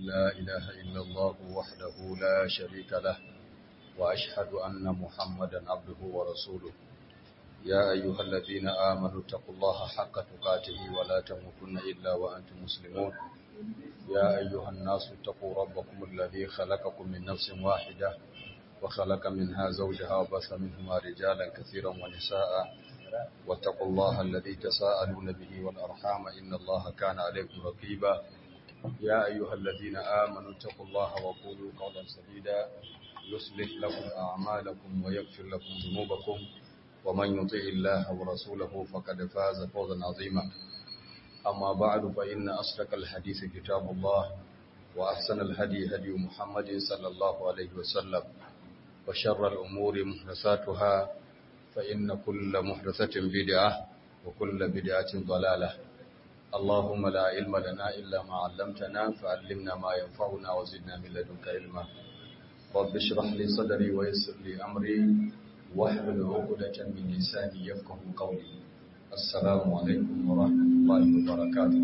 لا إله إلا الله وحده لا شريك له وأشهد أن محمدا عبده ورسوله يا أيها الذين آمنوا اتقوا الله حق تقاته ولا تموتن إلا وأنتم مسلمون يا أيها الناس اتقوا ربكم الذي خلقكم من نفس واحدة وخلق منها زوجها وبث منهما رجالا كثيرا ونساء واتقوا الله الذي تساءلون به والأرحام إن الله كان عليكم رقيبا يا أيها الذين آمنوا اتقوا الله وقولوا قولا سديدا يصلح لكم أعمالكم ويغفر لكم ذنوبكم ومن يطع الله ورسوله فقد فاز فوزا عظيما أما بعد فإن أصدق الحديث كتاب الله وأحسن الهدي هدي محمد صلى الله عليه وسلم وشر الأمور محدثاتها فإن كل محدثة بدعة وكل بدعة ضلالة اللهم لا علم لنا إلا ما علمتنا فعلمنا ما ينفعنا وزدنا من لدنك علما رب اشرح لي صدري ويسر لي أمري واحلل عقدة من لساني يفقه قولي السلام عليكم ورحمة الله وبركاته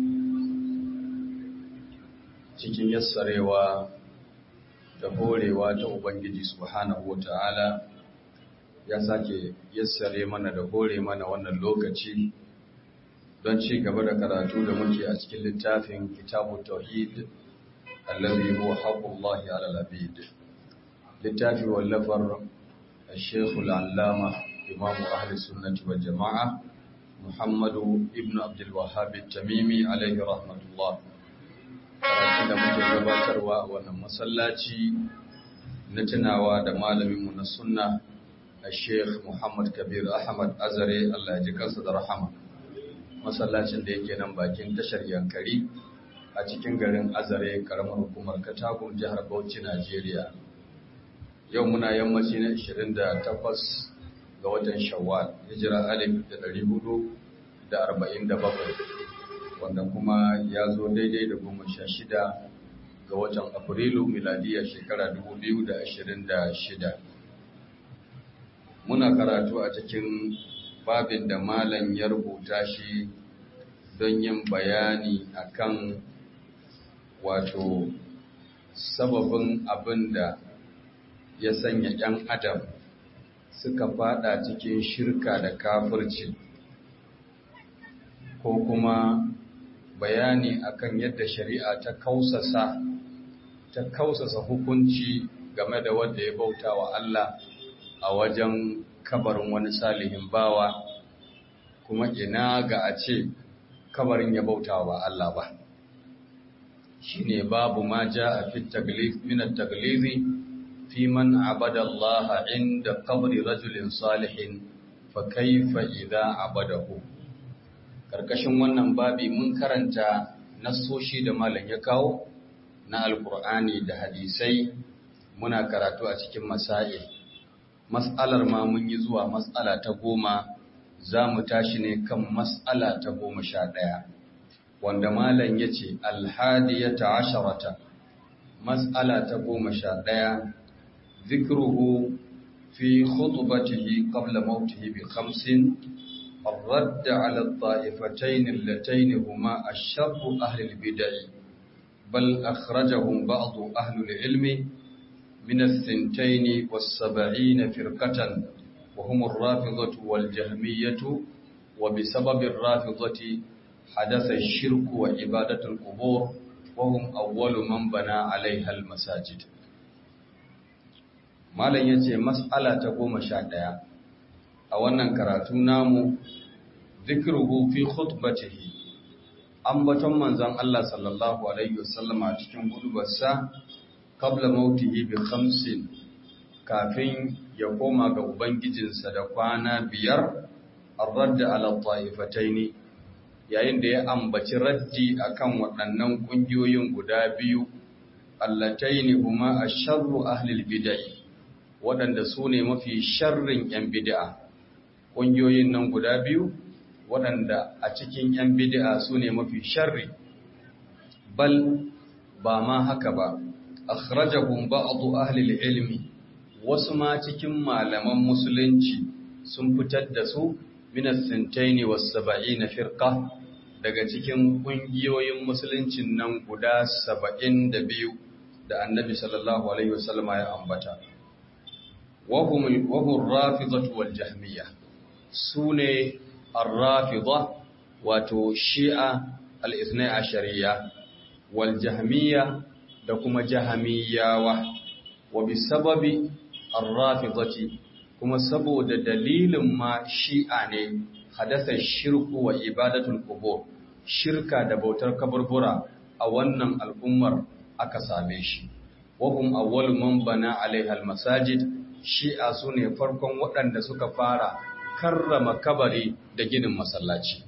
cikin yassarewa da horewa ta Ubangiji subhanahu wata'ala ya sake yassare mana da hore mana wannan lokaci don ci gaba da karatu da muke a cikin littafin kitabu tauhid allazi huwa haqqullahi 'ala al-abid littafi wallafar الشيخ العلامة إمام أهل السنة والجماعة محمد ابن عبد الوهاب التميمي عليه رحمة الله karatun da muke gabatarwa a wannan masallaci na tunawa da malaminmu na sunna a sheikh muhammad kabir ahmad azare allah ya ji kansa da rahama masallacin da yake nan bakin tashar yankari a cikin garin azare karamar hukumar katagun jihar bauchi najeriya yau muna yammaci na 28 ga watan shawwal hijira alif da 447 wanda kuma ya zo daidai da goma sha shida ga watan afrilu miladiyar shekara 2026 muna karatu a cikin babin da malam ya rubuta shi don yin bayani akan wato sababin abin da ya sanya ‘yan adam suka fada cikin shirka da kafirci ko kuma bayani akan yadda shari'a ta kausasa ta kausasa hukunci game da wanda ya bauta wa Allah a wajen kabarin wani salihin bawa kuma ina ga a ce kabarin ya bauta wa Allah ba shine babu ma ja a fit taglif min at-taglizi fi man abada Allah inda qabri rajulin salihin fa kaifa idza abadahu karkashin wannan babi mun karanta nassoshi da malam ya kawo na alkur'ani da hadisai muna karatu a cikin masail mas'alar ma mun yi zuwa mas'ala ta goma za mu tashi ne kan mas'ala ta goma sha ɗaya wanda malam ya ce alhadiyata asharata mas'ala ta goma sha ɗaya zikruhu fi khutbatihi qabla mautihi bi khamsin الرد على الطائفتين اللتين هما الشر أهل البدع بل أخرجهم بعض أهل العلم من الثنتين والسبعين فرقة وهم الرافضة والجهمية وبسبب الرافضة حدث الشرك وعبادة القبور وهم أول من بنى عليها المساجد ما لن يتي مسألة تقوم شادية a wannan karatu namu zikruhu fi khutbatihi ambaton manzon Allah sallallahu alaihi wasallam a cikin gudubarsa qabla mautihi bi khamsin kafin ya koma ga ubangijinsa da kwana biyar ar-radd ala ta'ifataini yayin da ya ambaci raddi akan waɗannan kungiyoyin guda biyu allataini huma asharru ahli al-bid'ah waɗanda su ne mafi sharrin 'yan bid'a ƙungiyoyin nan guda biyu waɗanda a cikin 'yan bid'a su ne mafi sharri bal ba ma haka ba akhrajahum ba'du ahli ilmi wasu ma cikin malaman musulunci sun fitar da su min as-sintaini was-sab'ina firqa daga cikin ƙungiyoyin musuluncin nan guda saba'in da biyu da annabi sallallahu alaihi wasallama ya ambata wahun rafizatu wal jahmiya su ne arrafiza wato shi'a al'ithnai a shari'a wal jahmiya da kuma jahamiyawa wa bi sababi arrafizati kuma saboda dalilin ma shi'a ne hadasa shirku wa ibadatul qubur shirka da bautar kaburbura a wannan al'ummar aka same shi wahum awwal man bana alaiha almasajid shi'a sune farkon waɗanda suka fara karrama kabari da ginin masallaci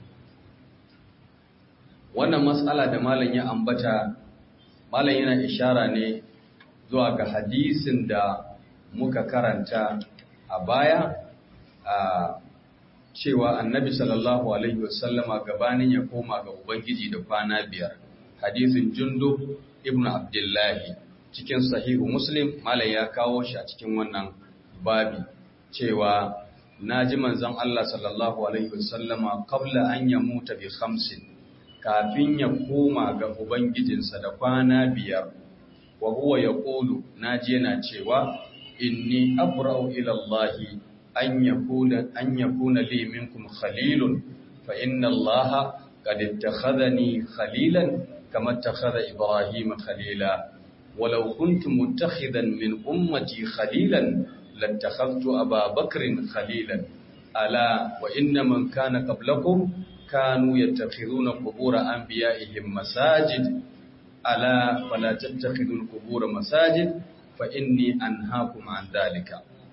wannan matsala da malam ya ambata malam yana ishara ne zuwa ga hadisin da muka karanta a baya a cewa annabi sallallahu alaihi wasallama gabanin ya koma ga ubangiji da kwana biyar hadisin jundu ibn abdullahi cikin sahihu muslim malam ya kawo shi a cikin wannan babi cewa naji manzon Allah sallallahu alaihi wasallama qabla an yamuta bi khamsin kafin ya koma ga ubangijinsa da kwana biyar wa huwa yaqulu naji yana cewa inni abra'u ila allahi أن يكون أن يكون لي منكم خليل فإن الله قد اتخذني خليلا كما اتخذ إبراهيم خليلا ولو كنت متخذا من أمتي خليلا لاتخذت أبا بكر خليلا ألا وإن من كان قبلكم كانوا يتخذون قبور أنبيائهم مساجد ألا فلا تتخذوا القبور مساجد فإني أنهاكم عن ذلك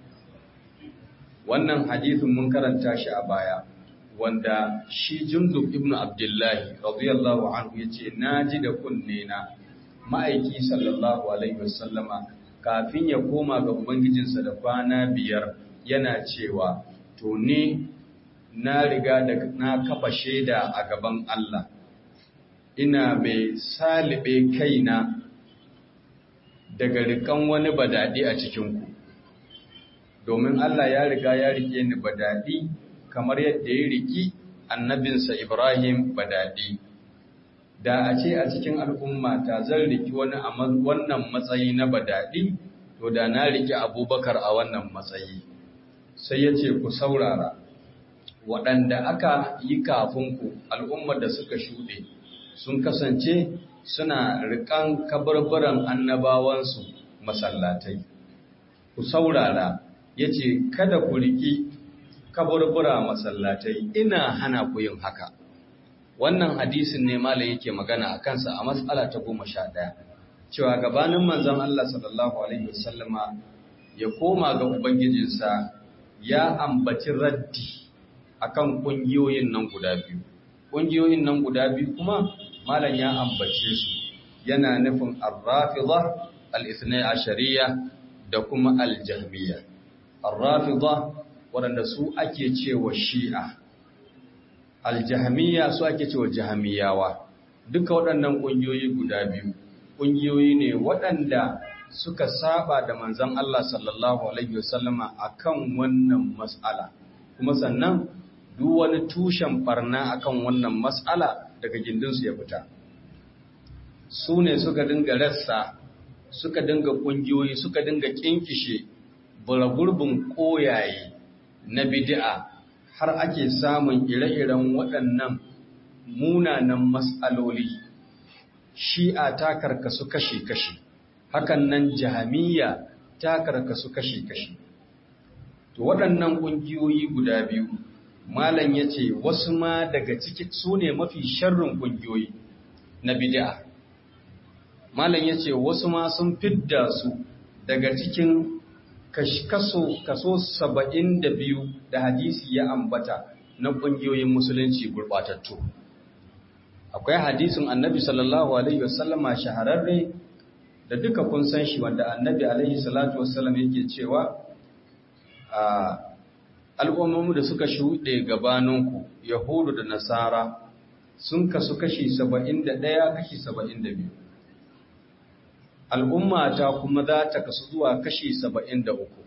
wannan hadithin mun karanta shi a baya wanda shi jundub ibn abdullahi radiyallahu anhu yace naji da kunne na ma'aiki sallallahu alaihi wasallama kafin ya koma ga ubangijinsa da kwana biyar yana cewa to ni na riga da na kafa shaida a gaban Allah ina mai salibe kaina daga rikan wani badadi a cikinku domin Allah ya riga ya rike ni badadi kamar yadda ya riki annabinsa Ibrahim badadi da a ce a cikin al'umma ta zan riki wani a wannan matsayi na badadi to da na riki abubakar a wannan matsayi sai ya ce ku saurara waɗanda aka yi kafinku al'ummar da suka shuɗe sun kasance suna riƙan kabarbaran annabawansu masallatai ku saurara ya ce kada ku riƙi kaburbura masallatai ina hana ku yin haka wannan hadisin ne malam yake magana a kansa a matsala ta goma sha ɗaya cewa gabanin manzon Allah sallallahu alaihi wasallama ya koma ga ubangijinsa ya ambaci raddi akan ƙungiyoyin nan guda biyu ƙungiyoyin nan guda biyu kuma malam ya ambace su yana nufin ar-rafidha al-ithnai ashariya da kuma al-jahmiyya ar-rafidha waɗanda su ake cewa shi'a al-jahmiyya su ake cewa jahmiyawa duka waɗannan ƙungiyoyi guda biyu ƙungiyoyi ne waɗanda suka saba da manzon Allah sallallahu alaihi wasallama akan wannan mas'ala kuma sannan duk wani tushen barna akan wannan mas'ala daga gindinsu ya fita su ne suka dinga rassa suka dinga ƙungiyoyi suka dinga kinkishe buragurbin koyaye na bid'a har ake samun ire-iren waɗannan munanan mas'aloli shi'a ta karkasu kashi-kashi hakan nan jahamiya ta karkasu kashi-kashi to waɗannan ƙungiyoyi guda biyu malam ya ce wasu ma daga ciki su ne mafi sharrin ƙungiyoyi na bid'a malam ya ce wasu ma sun fidda su daga cikin kaso kaso saba'in da biyu da hadisi ya ambata na ƙungiyoyin musulunci gurɓatattu akwai hadisin annabi sallallahu alaihi wasallama shahararre da duka kun san shi wanda annabi alaihi salatu wasallam yake cewa a al'ummomi da suka shuɗe gabaninku yahudu da nasara sun kasu kashi saba'in da ɗaya kashi saba'in da biyu al'umma ta kuma za ta kasu zuwa kashi saba'in da uku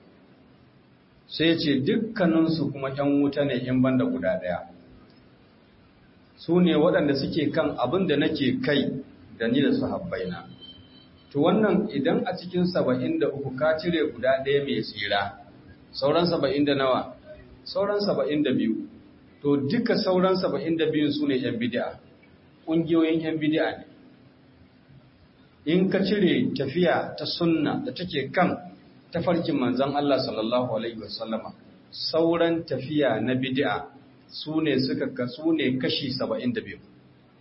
sai ce dukkaninsu kuma ‘yan wuta ne in banda guda ɗaya su ne waɗanda suke kan abin da nake kai da ni da sahabbaina to wannan idan a cikin saba'in da uku ka cire guda ɗaya mai tsira sauran saba'in da nawa sauran saba'in da biyu to duka sauran saba'in da biyun su ne ‘yan bidi'a ƙungiyoyin ‘yan bidi'a ne in ka cire tafiya ta sunna da take kan tafarkin manzan Allah sallallahu Alaihi wasallama sauran tafiya na bidi'a su ne suka kasu ne kashi saba'in da biyu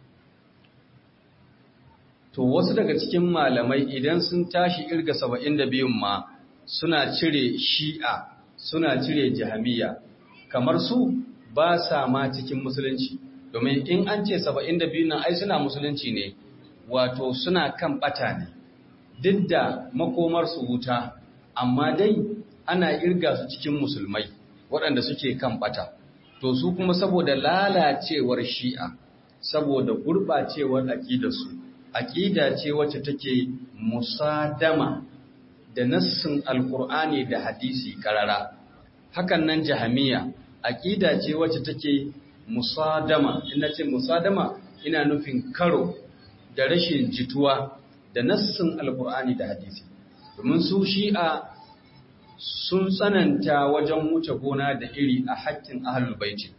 to wasu daga cikin malamai idan sun tashi irga saba'in da biyun ma suna cire shi'a suna cire jahamiya kamar su ba sa ma cikin musulunci domin in an ce saba'in da biyun nan ai suna musulunci ne wato suna kan bata ne duk da makomarsu wuta amma dai ana irga su cikin musulmai waɗanda suke kan bata to su kuma saboda lalacewar shi'a saboda gurɓacewar aƙidarsu aƙida ce wacce take musadama da nassin alkur'ani da hadisi karara hakan nan jahamiya aƙida ce wacce take musadama ina ce musadama ina nufin karo da rashin jituwa da nassin alkur'ani da hadisi domin su shi'a sun tsananta wajen wuce gona da iri a haƙƙin ahlul baiti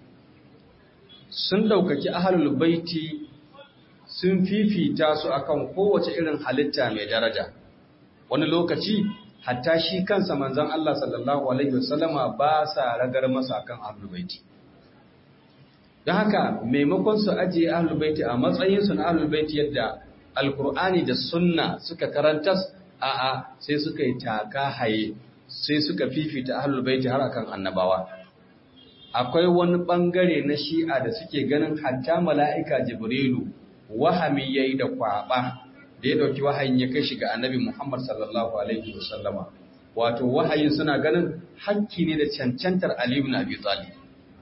sun ɗaukaki ahlul baiti sun fifita su akan kowace irin halitta mai daraja wani lokaci hatta shi kansa manzon Allah sallallahu alaihi wasallama ba sa ragar masa akan ahlul baiti don haka maimakon su ajiye ahlul baiti a matsayin su na ahlul baiti yadda alkur'ani da sunna suka karantas a'a sai suka yi taka haye sai suka fifita ahlul baiti har akan annabawa akwai wani bangare na shi'a da suke ganin hatta mala'ika jibrilu wahami yayi da kwaba da ya dauki wahayin ya kai shi ga annabi Muhammad sallallahu alaihi wasallama wato wahayin suna ganin hakki ne da cancantar Ali ibn Abi Talib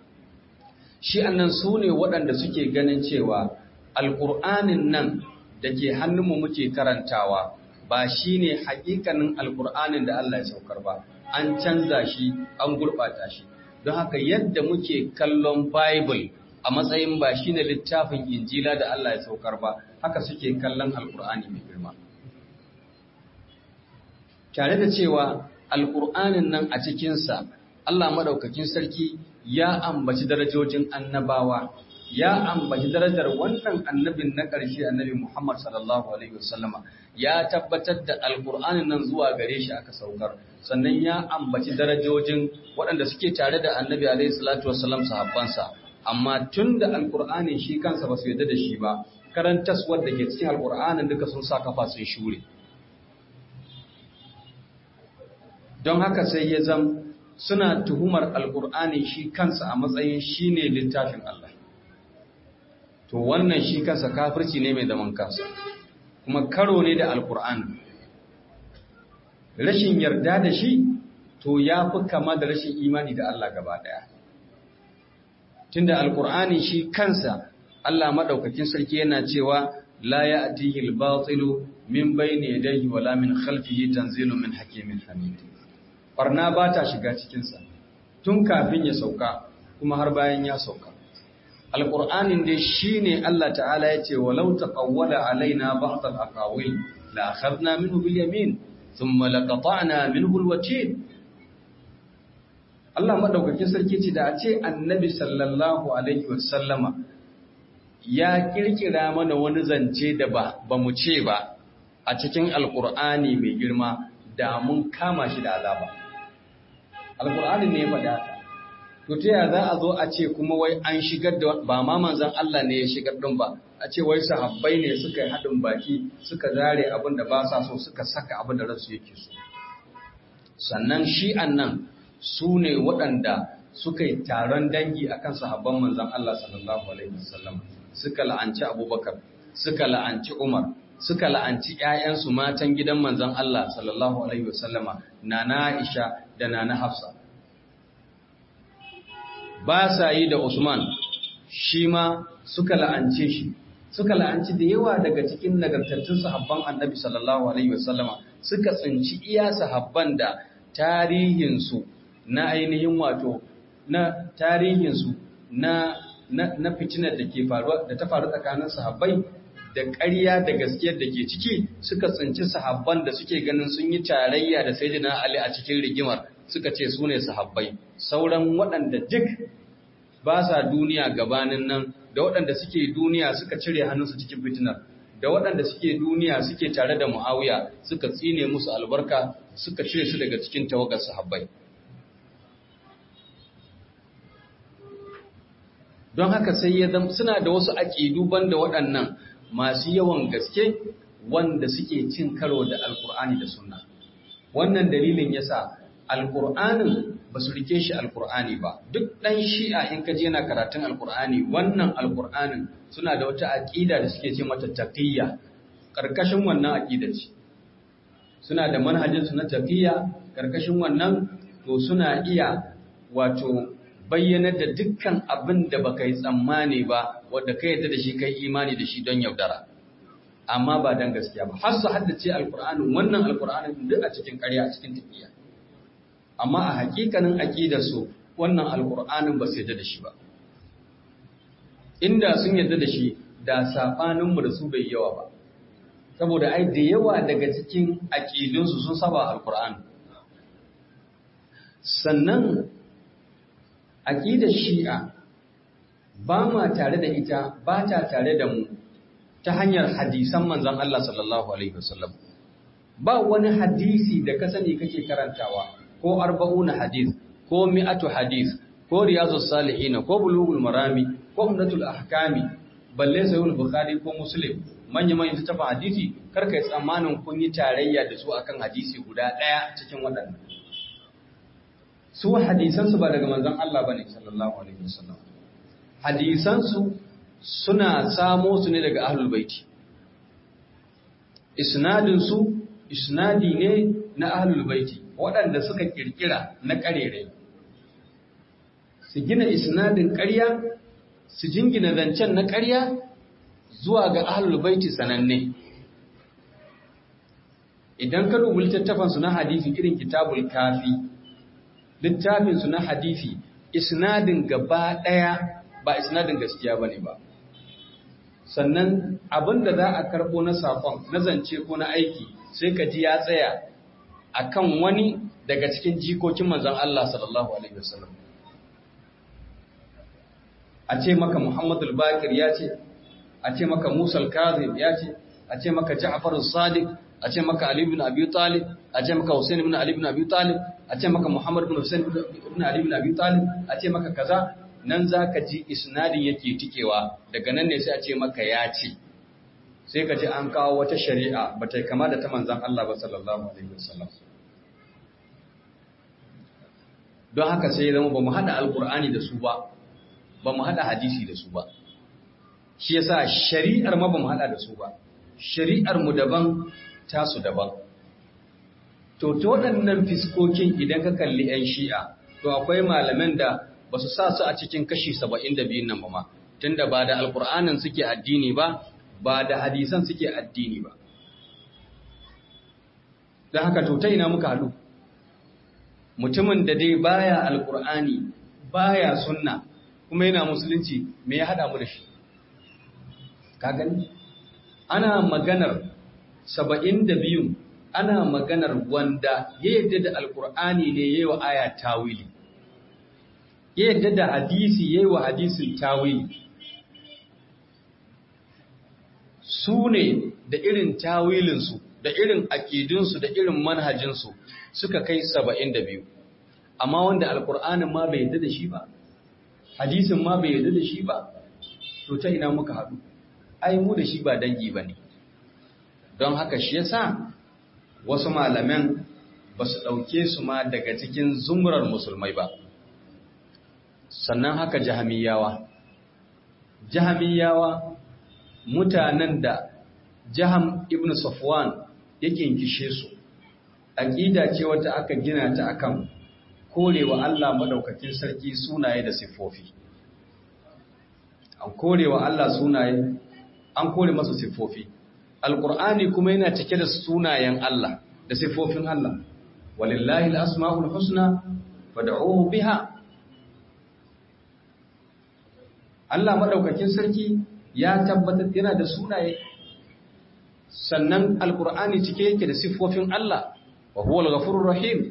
shi annan su ne waɗanda suke ganin cewa alƙur'anin nan da ke hannunmu muke karantawa ba shi ne haƙiƙanin alƙur'anin da Allah ya saukar ba an canza shi an gurɓata shi don haka yadda muke kallon bible a matsayin ba shi ne littafin injila da Allah ya saukar ba haka suke kallon alƙur'ani mai girma tare da cewa alƙur'anin nan a cikinsa Allah maɗaukakin sarki ya ambaci darajojin annabawa ya ambaci darajar wannan annabin na ƙarshe annabi Muhammad sallallahu alaihi wasallama ya tabbatar da alƙur'anin nan zuwa gare shi aka saukar sannan ya ambaci darajojin waɗanda suke tare da annabi alaihi salatu wasallam sahabbansa amma tun da alƙur'ani shi kansa ba su yarda da shi ba karantaswar da ke cikin alƙur'anin duka sun sa kafa sun shure don haka sai ya zam suna tuhumar alkur'ani shi kansa a matsayin shi ne littafin Allah to wannan shi kansa kafirci ne mai zaman kansa kuma karo ne da alkur'ani rashin yarda da shi to ya fi kama da rashin imani da Allah gaba daya tunda alkur'ani shi kansa Allah madaukakin sarki yana cewa la ya'tihi al-batilu min bayni yadayhi wala min khalfihi tanzilun min hakimin hamid barna ba ta shiga cikinsa tun kafin ya sauka kuma har bayan ya sauka alƙur'anin dai shi ne Allah ta'ala ya ce walau taqawwala alaina ba'd al-aqawil la akhadna minhu bil yamin thumma laqata'na minhu al-watin Allah madaukakin sarki ce da a ce annabi sallallahu alaihi wasallama ya kirkira mana wani zance da ba ba mu ce ba a cikin alƙur'ani mai girma da mun kama shi da azaba alkur'ani ne ya faɗa haka to ta yaya za a zo a ce kuma wai an shigar da ba ma manzon Allah ne ya shigar din ba a ce wai sahabbai ne suka yi haɗin baki suka zare abin da ba sa so suka saka abin da ransu yake so sannan shi'an nan su ne waɗanda suka yi taron dangi akan sahabban manzon Allah sallallahu alaihi wasallam suka la'anci Abubakar suka la'anci Umar suka la'anci ‘ya'yansu matan gidan manzon Allah sallallahu Alaihi wasallama na Aisha da na Hafsa. Ba sa yi da Usman, shi ma suka la'ance shi, suka la'anci da yawa daga cikin nagartattun sahabban annabi sallallahu Alaihi wasallama suka tsinci iya sahabban da tarihinsu na ainihin wato na tarihinsu na na fitinar da ke faruwa da ta faru tsakanin sahabbai da ƙarya da gaskiyar da ke ciki suka tsinci sahabban da suke ganin sun yi tarayya da sayyidina Ali a cikin rigimar suka ce su ne sahabbai sauran waɗanda duk ba sa duniya gabanin nan da waɗanda suke duniya suka cire hannunsu cikin fitinar da waɗanda suke duniya suke tare da Muawiya suka tsine musu albarka suka cire su daga cikin tawagar sahabbai don haka sai ya zama suna da wasu aƙidu banda waɗannan masu yawan gaske wanda suke cin karo da alkur'ani da sunna wannan dalilin yasa alkur'anin ba su rike shi alkur'ani ba duk ɗan shi'a in ka je yana karatun alkur'ani wannan alkur'anin suna da wata aƙida da suke ce mata taqiyya ƙarƙashin wannan aƙida ce suna da manhajinsu na taqiyya ƙarƙashin wannan to suna iya wato bayyanar da dukkan abin da baka yi tsammani ba wadda ka yadda da shi kai imani da shi don yaudara amma ba don gaskiya ba har su haddace alkur'anin wannan alkur'anin duk a cikin ƙarya a cikin tafiya amma a hakikanin aqidar su wannan alkur'anin ba su yadda da shi ba inda sun yadda da shi da sabanin mu da su bai yawa ba saboda ai da yawa daga cikin aqidunsu sun saba alkur'ani sannan aƙidar shi'a ba ma tare da ita ba ta tare da mu ta hanyar hadisan manzan Allah sallallahu Alaihi wasallam ba wani hadisi da ka sani kake karantawa ko arba'una hadis ko mi'atu hadis ko riyazus salihin ko bulugul marami ko umdatul ahkami balle sahihul bukhari ko muslim manya manya tafa hadisi karka yi tsammanin kun yi tarayya da su akan hadisi guda ɗaya cikin waɗannan su hadisansu ba daga manzon Allah bane sallallahu alaihi wasallam hadisansu suna samo su ne daga ahlul baiti isnadin su isnadi ne na ahlul baiti waɗanda suka kirkira na karere su gina isnadin ƙarya su jingina zancen na ƙarya zuwa ga ahlul baiti sananne idan ka dubi littattafansu na hadisi irin kitabul kafi littafinsu na hadisi isnadin gaba ɗaya ba isnadin gaskiya ba ne ba sannan abin da za a karɓo na saƙon na zance ko na aiki sai ka ji ya tsaya a kan wani daga cikin jikokin manzan Allah sallallahu Alaihi wasallam a ce maka Muhammadu Bakir ya ce a ce maka Musa Kazim ya ce a ce maka Ja'far Sadiq a ce maka Ali ibn Abi Talib a ce maka Hussein ibn Ali ibn Abi Talib a ce maka Muhammad ibn Hussein ibn Ali ibn Abi Talib a ce maka kaza nan zaka ji isnadin yake tikewa daga nan ne sai a ce maka ya ce sai ka ji an kawo wata shari'a bata kama da ta manzon Allah ba sallallahu alaihi wasallam don haka sai zama ba mu hada alqur'ani da su ba ba mu hada hadisi da su ba shi yasa shari'ar ma ba mu hada da su ba shari'ar mu daban tasu daban to to waɗannan fiskokin idan ka kalli 'yan shi'a to akwai malaman da ba su sa su a cikin kashi 72 nan ba ma tunda ba da alkur'anin suke addini ba ba da hadisan suke addini ba don haka to ta ina muka haɗu mutumin da dai baya alkur'ani baya sunna kuma yana musulunci me ya haɗa mu da shi ka gani ana maganar saba'in da biyun ana maganar wanda ya yadda da alkur'ani ne ya yi wa aya tawili ya yadda da hadisi ya yi wa hadisin tawili su ne da irin tawilinsu da irin aƙidinsu da irin manhajinsu suka kai saba'in da biyu amma wanda alkur'anin ma bai yadda da shi ba hadisin ma bai yadda da shi ba to ta ina muka haɗu ai mu da shi ba dangi ba ne don haka shi yasa wasu malaman ba su ɗauke su ma daga cikin zumurar musulmai ba sannan haka jahamiyawa jahamiyawa mutanen da jaham ibn safwan yake kishe su aƙida ce wata aka gina ta akan korewa Allah madaukakin sarki sunaye da siffofi an korewa Allah sunaye an kore masa siffofi alqur'ani kuma yana cike da sunayen Allah da siffofin Allah walillahi alasmaul husna fad'uhu biha Allah madaukakin sarki ya tabbatar yana da sunaye sannan alkur'ani cike yake da siffofin Allah wa huwa al-ghafurur rahim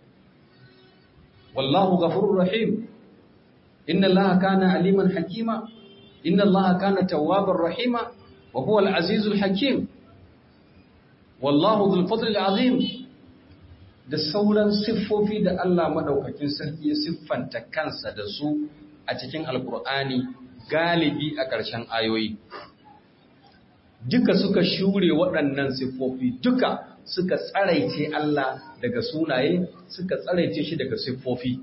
wallahu ghafurur rahim inna allaha kana aliman hakima inna allaha kana tawwabar rahima wa huwa al-azizul hakim wallahu dhul fadli al-azim da sauran siffofi da Allah madaukakin sarki ya siffanta kansa da su a cikin alkur'ani galibi a ƙarshen ayoyi duka suka shure waɗannan siffofi duka suka tsaraice Allah daga sunaye suka tsaraice shi daga siffofi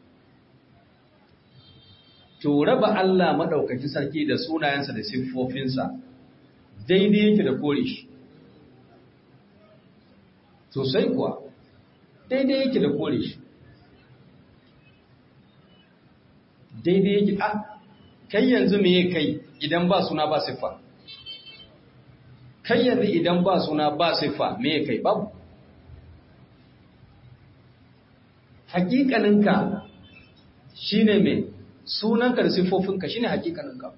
to raba Allah maɗaukaki sarki da sunayensa da siffofinsa daidai yake da kore shi sosai kuwa daidai yake da kore shi daidai yake a kai yanzu me kai idan ba suna ba siffa kai yanzu idan ba suna ba siffa me kai babu hakikaninka shine me sunanka da siffofinka shine hakikaninka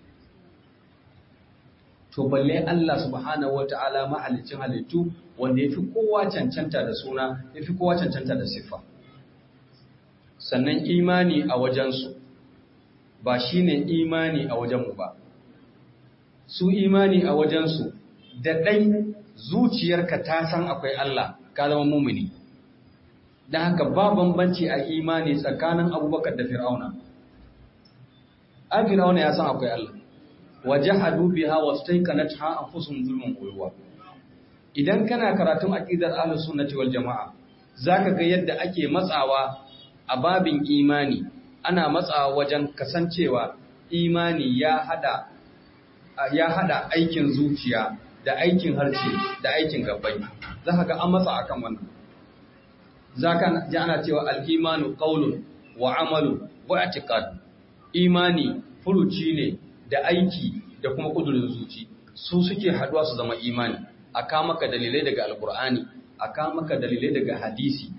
to balle Allah subhanahu wataala mahalicin halittu wanda yafi kowa cancanta da suna yafi kowa cancanta da siffa sannan imani a wajensu ba shine imani a wajenmu ba su imani a wajensu da ɗai zuciyarka ta san akwai Allah ka zama mumini don haka ba bambanci a imani tsakanin abubakar da fir'auna an fir'auna ya san akwai Allah waje hadu biha wasu taikanat ha a fusun zulmin koyuwa idan kana karatun aƙidar ahlus sunnati wal jama'a zaka ga yadda ake matsawa a babin imani ana matsawa wajen kasancewa imani ya hada ya hada aikin zuciya da aikin harshe da aikin gabbai za ka ga an matsa akan wannan za ka ji ana cewa al'imanu ƙaunun wa amalu wa atiqad imani furuci ne da aiki da kuma ƙudurin zuci su suke haduwa su zama imani a kamaka dalilai daga alkur'ani a kamaka dalilai daga hadisi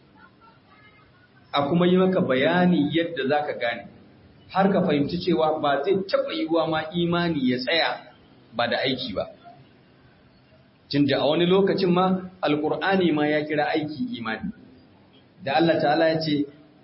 a kuma yi maka bayani yadda za ka gane har ka fahimci cewa ba zai taɓa yiwuwa ma imani ya tsaya ba da aiki ba tunda a wani lokacin ma alkur'ani ma ya kira aiki imani da Allah ta'ala ya ce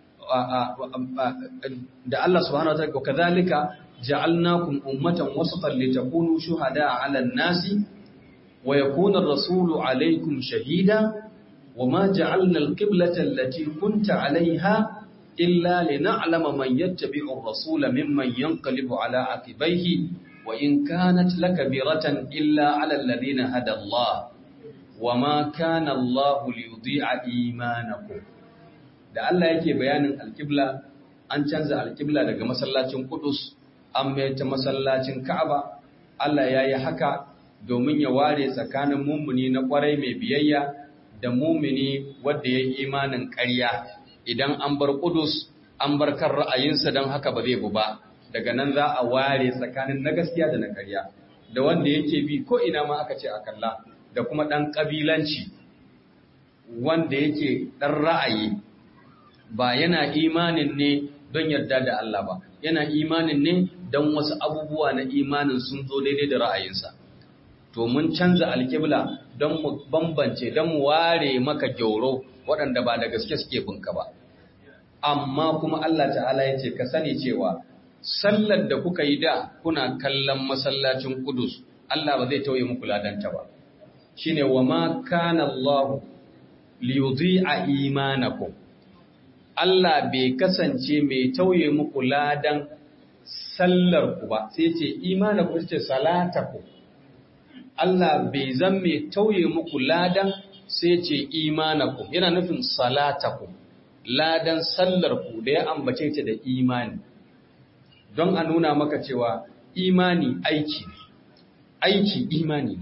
da Allah subhanahu wa ta'ala kadhalika ja'alnakum ummatan wasatan litakunu shuhada'a 'alan nasi wa yakuna ar-rasulu 'alaykum shahida wama ja'alna al-qiblata allati kunta 'alayha illa lina'lama man yattabi'u ar-rasula mimman yanqalibu 'ala 'aqibayhi وإن كانت لكبيرة إلا على الذين هدى الله وما كان الله ليضيع إيمانكم da Allah yake bayanin alkibla an canza alkibla daga masallacin Qudus an mai ta masallacin Ka'aba Allah ya yi haka domin ya ware tsakanin mumuni na kwarai mai biyayya da mumini wanda ya yi imanin ƙarya idan an bar Qudus an bar kan ra'ayinsa don haka ba zai bu ba daga nan za a ware tsakanin na gaskiya da na karya da wanda yake bi ko ina ma aka ce a kalla da kuma ɗan ƙabilanci wanda yake ɗan ra'ayi ba yana imanin ne don yarda da Allah ba yana imanin ne don wasu abubuwa na imanin sun zo daidai da ra'ayinsa to mun canza alkibla don mu bambance don mu ware maka gyauro waɗanda ba da gaske suke bunka ba amma kuma Allah ta'ala ya ce ka sani cewa sallar da kuka yi da kuna kallon masallacin Kudus, Allah ba zai tauye muku ladanta ba. Shi ne wa ma kana Allah liyudhi a imanakum. Allah bai kasance mai tauye muku ladan sallar ku ba, sai ce imanakum ce salataku. Allah bai zan mai tauye muku ladan sai ce imanakum, yana nufin salataku, ladan sallar ku da ya ambace ta da imani. don a nuna maka cewa imani aiki aiki imani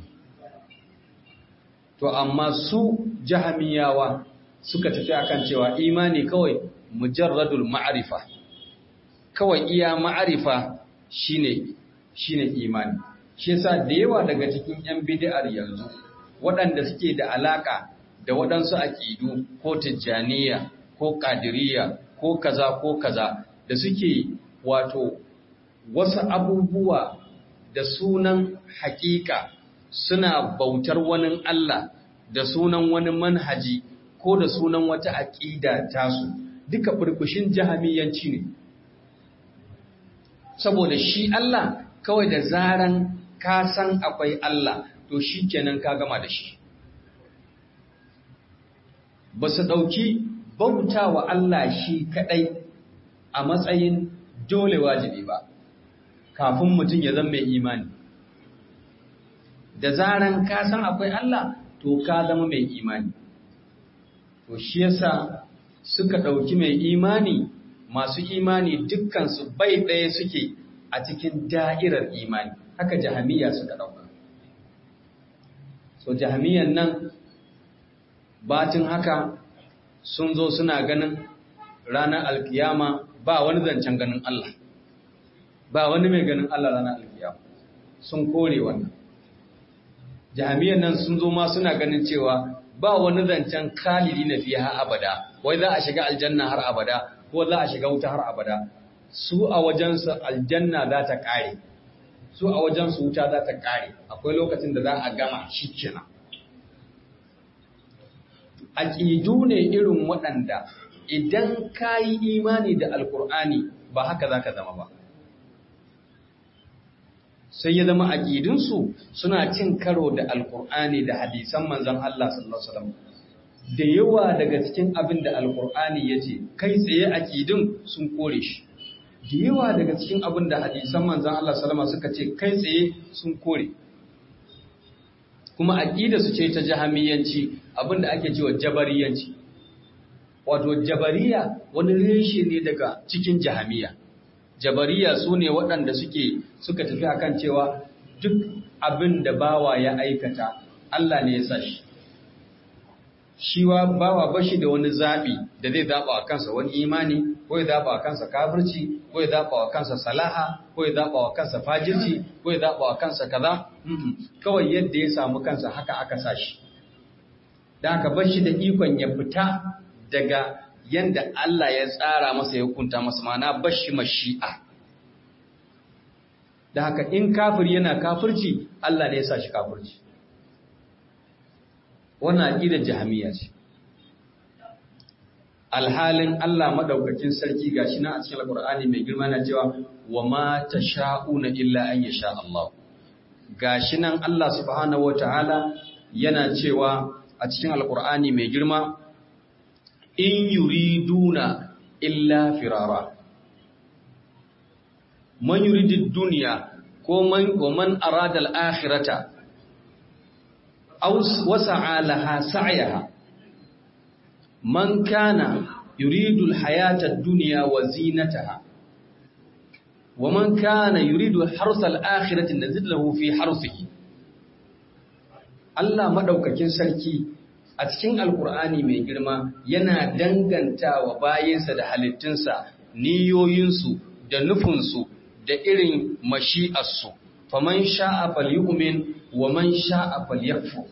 to amma su jahamiyawa suka tafi akan cewa imani kawai mujarradul ma'arifa kawai iya ma'arifa shine shine imani shi yasa da yawa daga cikin yan bid'ar yanzu waɗanda suke da alaka da waɗansu aƙidu ko tijjaniya ko ƙadiriya ko kaza ko kaza da suke wato wasu abubuwa da sunan hakika suna bautar wani Allah da sunan wani manhaji ko da sunan wata aƙida tasu duka burbushin jahamiyanci ne saboda shi Allah kawai da zaran ka san akwai Allah to shi kenan ka gama da shi ba su ɗauki bauta wa Allah shi kaɗai a matsayin dole wajibi ba kafin mutum ya zama mai imani da zaran ka san akwai Allah to ka zama mai imani to shi yasa suka ɗauki mai imani masu imani dukkansu bai ɗaya suke a cikin da'irar imani haka jahamiya suka ɗauka so jahamiyan nan batin haka sun zo suna ganin ranar alkiyama ba wani zancen ganin Allah ba wani mai ganin Allah ranar alkiyama sun kore wannan jahamiyan nan sun zo ma suna ganin cewa ba wani zancen kalili na fiye har abada wai za a shiga aljanna har abada ko za a shiga wuta har abada su a wajensu aljanna za ta kare su a wajensu wuta za ta kare akwai lokacin da za a gama shi kenan aƙidu ne irin waɗanda idan ka yi imani da alkur'ani ba haka za ka zama ba sai ya zama aƙidunsu suna cin karo da alkur'ani da hadisan manzan Allah sallallahu Alaihi wasallam da yawa daga cikin abin da alkur'ani ya ce kai tsaye aƙidun sun kore shi da yawa daga cikin abin da hadisan manzan Allah salama suka ce kai tsaye sun kore kuma aƙida su ce ta jahamiyanci abin da ake cewa jabariyanci wato jabariya wani reshe ne daga cikin jahamiya jabariya su ne waɗanda suke suka tafi akan cewa duk abin da bawa ya aikata Allah ne ya sa shi shi wa bawa bashi da wani zaɓi da zai zaɓa wa kansa wani imani ko ya zaɓa wa kansa kafirci ko ya zaɓa wa kansa salaha ko ya zaɓa wa kansa fajirci ko ya zaɓa wa kansa kaza kawai yadda ya samu kansa haka aka sa shi da aka bashi da ikon ya fita daga yanda Allah ya tsara masa ya hukunta masa mana bashi mashi'a da haka in kafir yana kafirci Allah ne ya sa shi kafirci wannan aqidar jahmiya ce alhalin Allah madaukakin sarki gashi na a cikin alqur'ani mai girma na cewa wa ma tasha'una illa an yasha Allah gashi nan Allah subhanahu wataala yana cewa a cikin alqur'ani mai girma in yuriduna illa firara man yuridid dunya ko man ko man arada al-akhirata aw wasa'a laha sa'yaha man kana yuridu al-hayata ad-dunya wa zinataha wa man kana yuridu harsa al-akhirati nazid lahu fi harsihi Allah madaukakin sarki a cikin alkur'ani mai girma yana danganta wa bayansa da halittunsa niyoyinsu da nufinsu da irin mashi'arsu faman sha'a falyu'min wa man sha'a falyakfur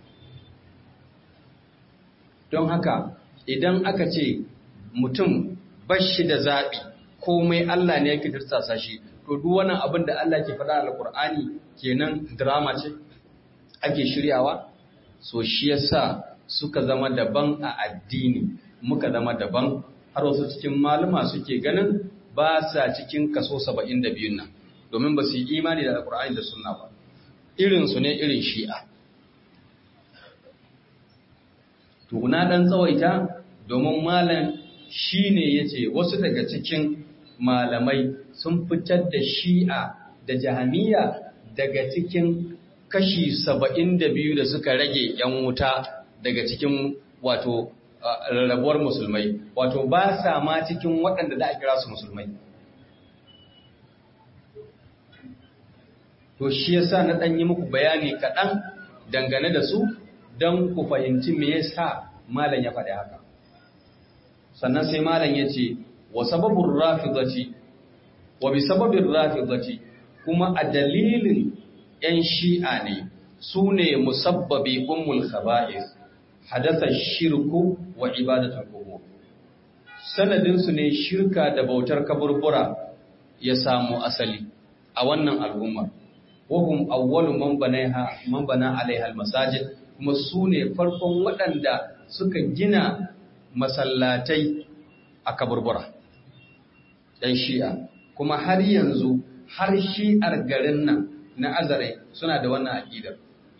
don haka idan aka ce mutum bashi da zaɓi komai Allah ne yake dirsasa shi to duk wannan abin da Allah ke faɗa alkur'ani kenan drama ce ake shiryawa so shi yasa suka zama daban a addini muka zama daban har wasu cikin malama suke ganin ba sa cikin kaso 72 nan domin ba su yi imani da alkur'ani da sunna ba irinsu ne irin shi'a tuna dan tsawaita domin malam shine yace wasu daga cikin malamai sun fitar da shi'a da jahamiya daga cikin kashi 72 da suka rage yan wuta daga cikin wato rarrabuwar musulmai wato ba sa ma cikin waɗanda da a kira su musulmai to shi yasa na ɗan yi muku bayani kaɗan dangane da su don ku fahimci me yasa malam ya faɗi haka sannan sai malam ya ce wa sababin rafidati wa bi sababin rafidati kuma a dalilin 'yan shi'a ne su ne musabbabi ummul khaba'is hadasa shirku wa ibadatul qubur sanadin su ne shirka da bautar kaburbura ya samu asali a wannan al'umma wahum awwalu man banaiha man bana alaiha almasajid kuma su ne farkon waɗanda suka gina masallatai a kaburbura ɗan shi'a kuma har yanzu har shi'ar garin nan na azare suna da wannan aƙidar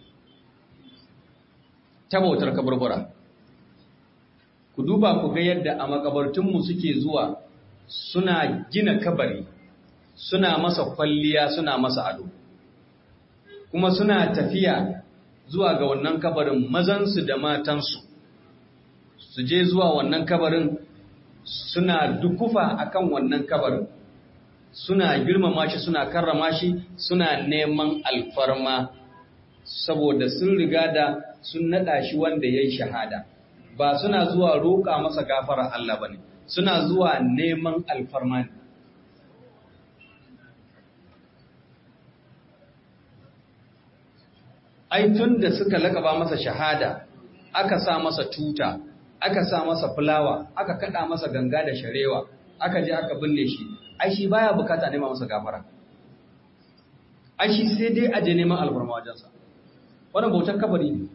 ta bautar kaburbura ku duba ku ga yadda a makabartunmu suke zuwa suna gina kabari suna masa kwalliya suna masa ado kuma suna tafiya zuwa ga wannan kabarin mazansu da matansu su je zuwa wannan kabarin suna dukufa akan wannan kabarin suna girmama shi suna karrama shi suna neman alfarma saboda sun riga da sun nada shi wanda ya yi shahada ba suna zuwa roƙa masa gafara Allah ba ne suna zuwa neman alfarma ne ai tun da suka lakaba masa shahada aka sa masa tuta aka sa masa fulawa aka kada masa ganga da sharewa aka je aka binne shi ai shi baya bukata nema masa gafara ai shi sai dai aje neman alfarma wajensa wannan bautar kabari ne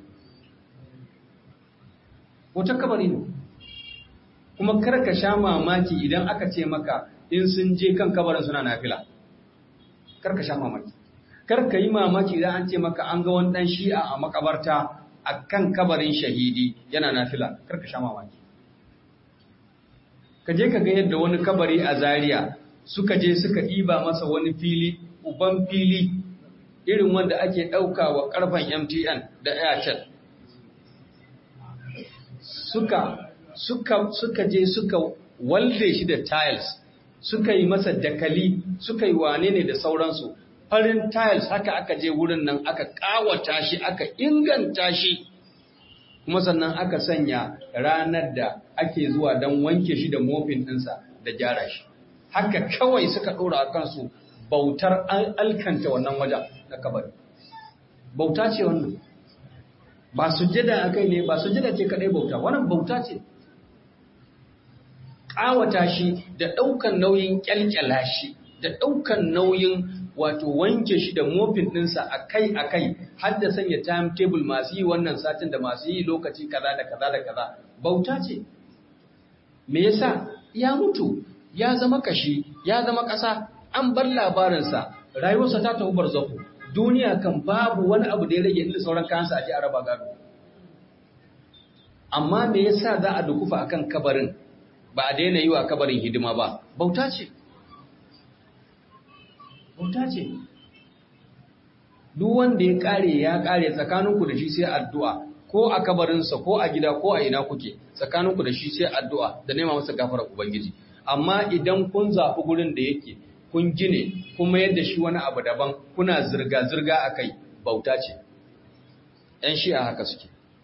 bautar kabari ne kuma kar ka sha mamaki idan aka ce maka in sun je kan kabarin suna nafila kar ka sha mamaki kar ka yi mamaki idan an ce maka an ga wani dan shi'a a makabarta a kan kabarin shahidi yana nafila kar ka sha mamaki ka je ka ga yadda wani kabari a Zaria suka je suka ɗiba masa wani fili uban fili irin wanda ake ɗauka wa ƙarfen MTN da Airtel suka suka suka je suka walde shi da tiles suka yi masa dakali suka yi wane ne da sauransu farin tiles haka aka je wurin nan aka kawata shi aka inganta shi kuma sannan aka sanya ranar da ake zuwa don wanke shi da mofin ɗinsa da gyara shi haka kawai suka ɗora a kansu bautar alkanta wannan wajen na kabari bauta ce wannan ba su jida a kai ne ba su jida ce kaɗai bauta wannan bauta ce ƙawata shi da ɗaukan nauyin ƙyalƙyala shi da ɗaukan nauyin wato wanke shi da mofin ɗinsa akai-akai har da sanya timetable masu yi wannan satin da masu yi lokaci kaza da kaza da kaza bauta ce me yasa ya mutu ya zama kashi ya zama ƙasa an bar labarinsa rayuwarsa ta tafi barzaku duniya kan babu wani abu da ya rage inda sauran kayansa a ji a raba gado amma me yasa za a dukufa akan kabarin ba a daina yi wa kabarin hidima ba bauta ce bauta ce duk wanda ya kare ya kare tsakaninku da shi sai addu'a ko a kabarinsa ko a gida ko a ina kuke tsakaninku da shi sai addu'a da nema masa gafarar ubangiji amma idan kun zafi gurin da yake kun gine kuma yadda shi wani abu daban kuna zirga-zirga a kai bauta ce ‘yan shi'a haka suke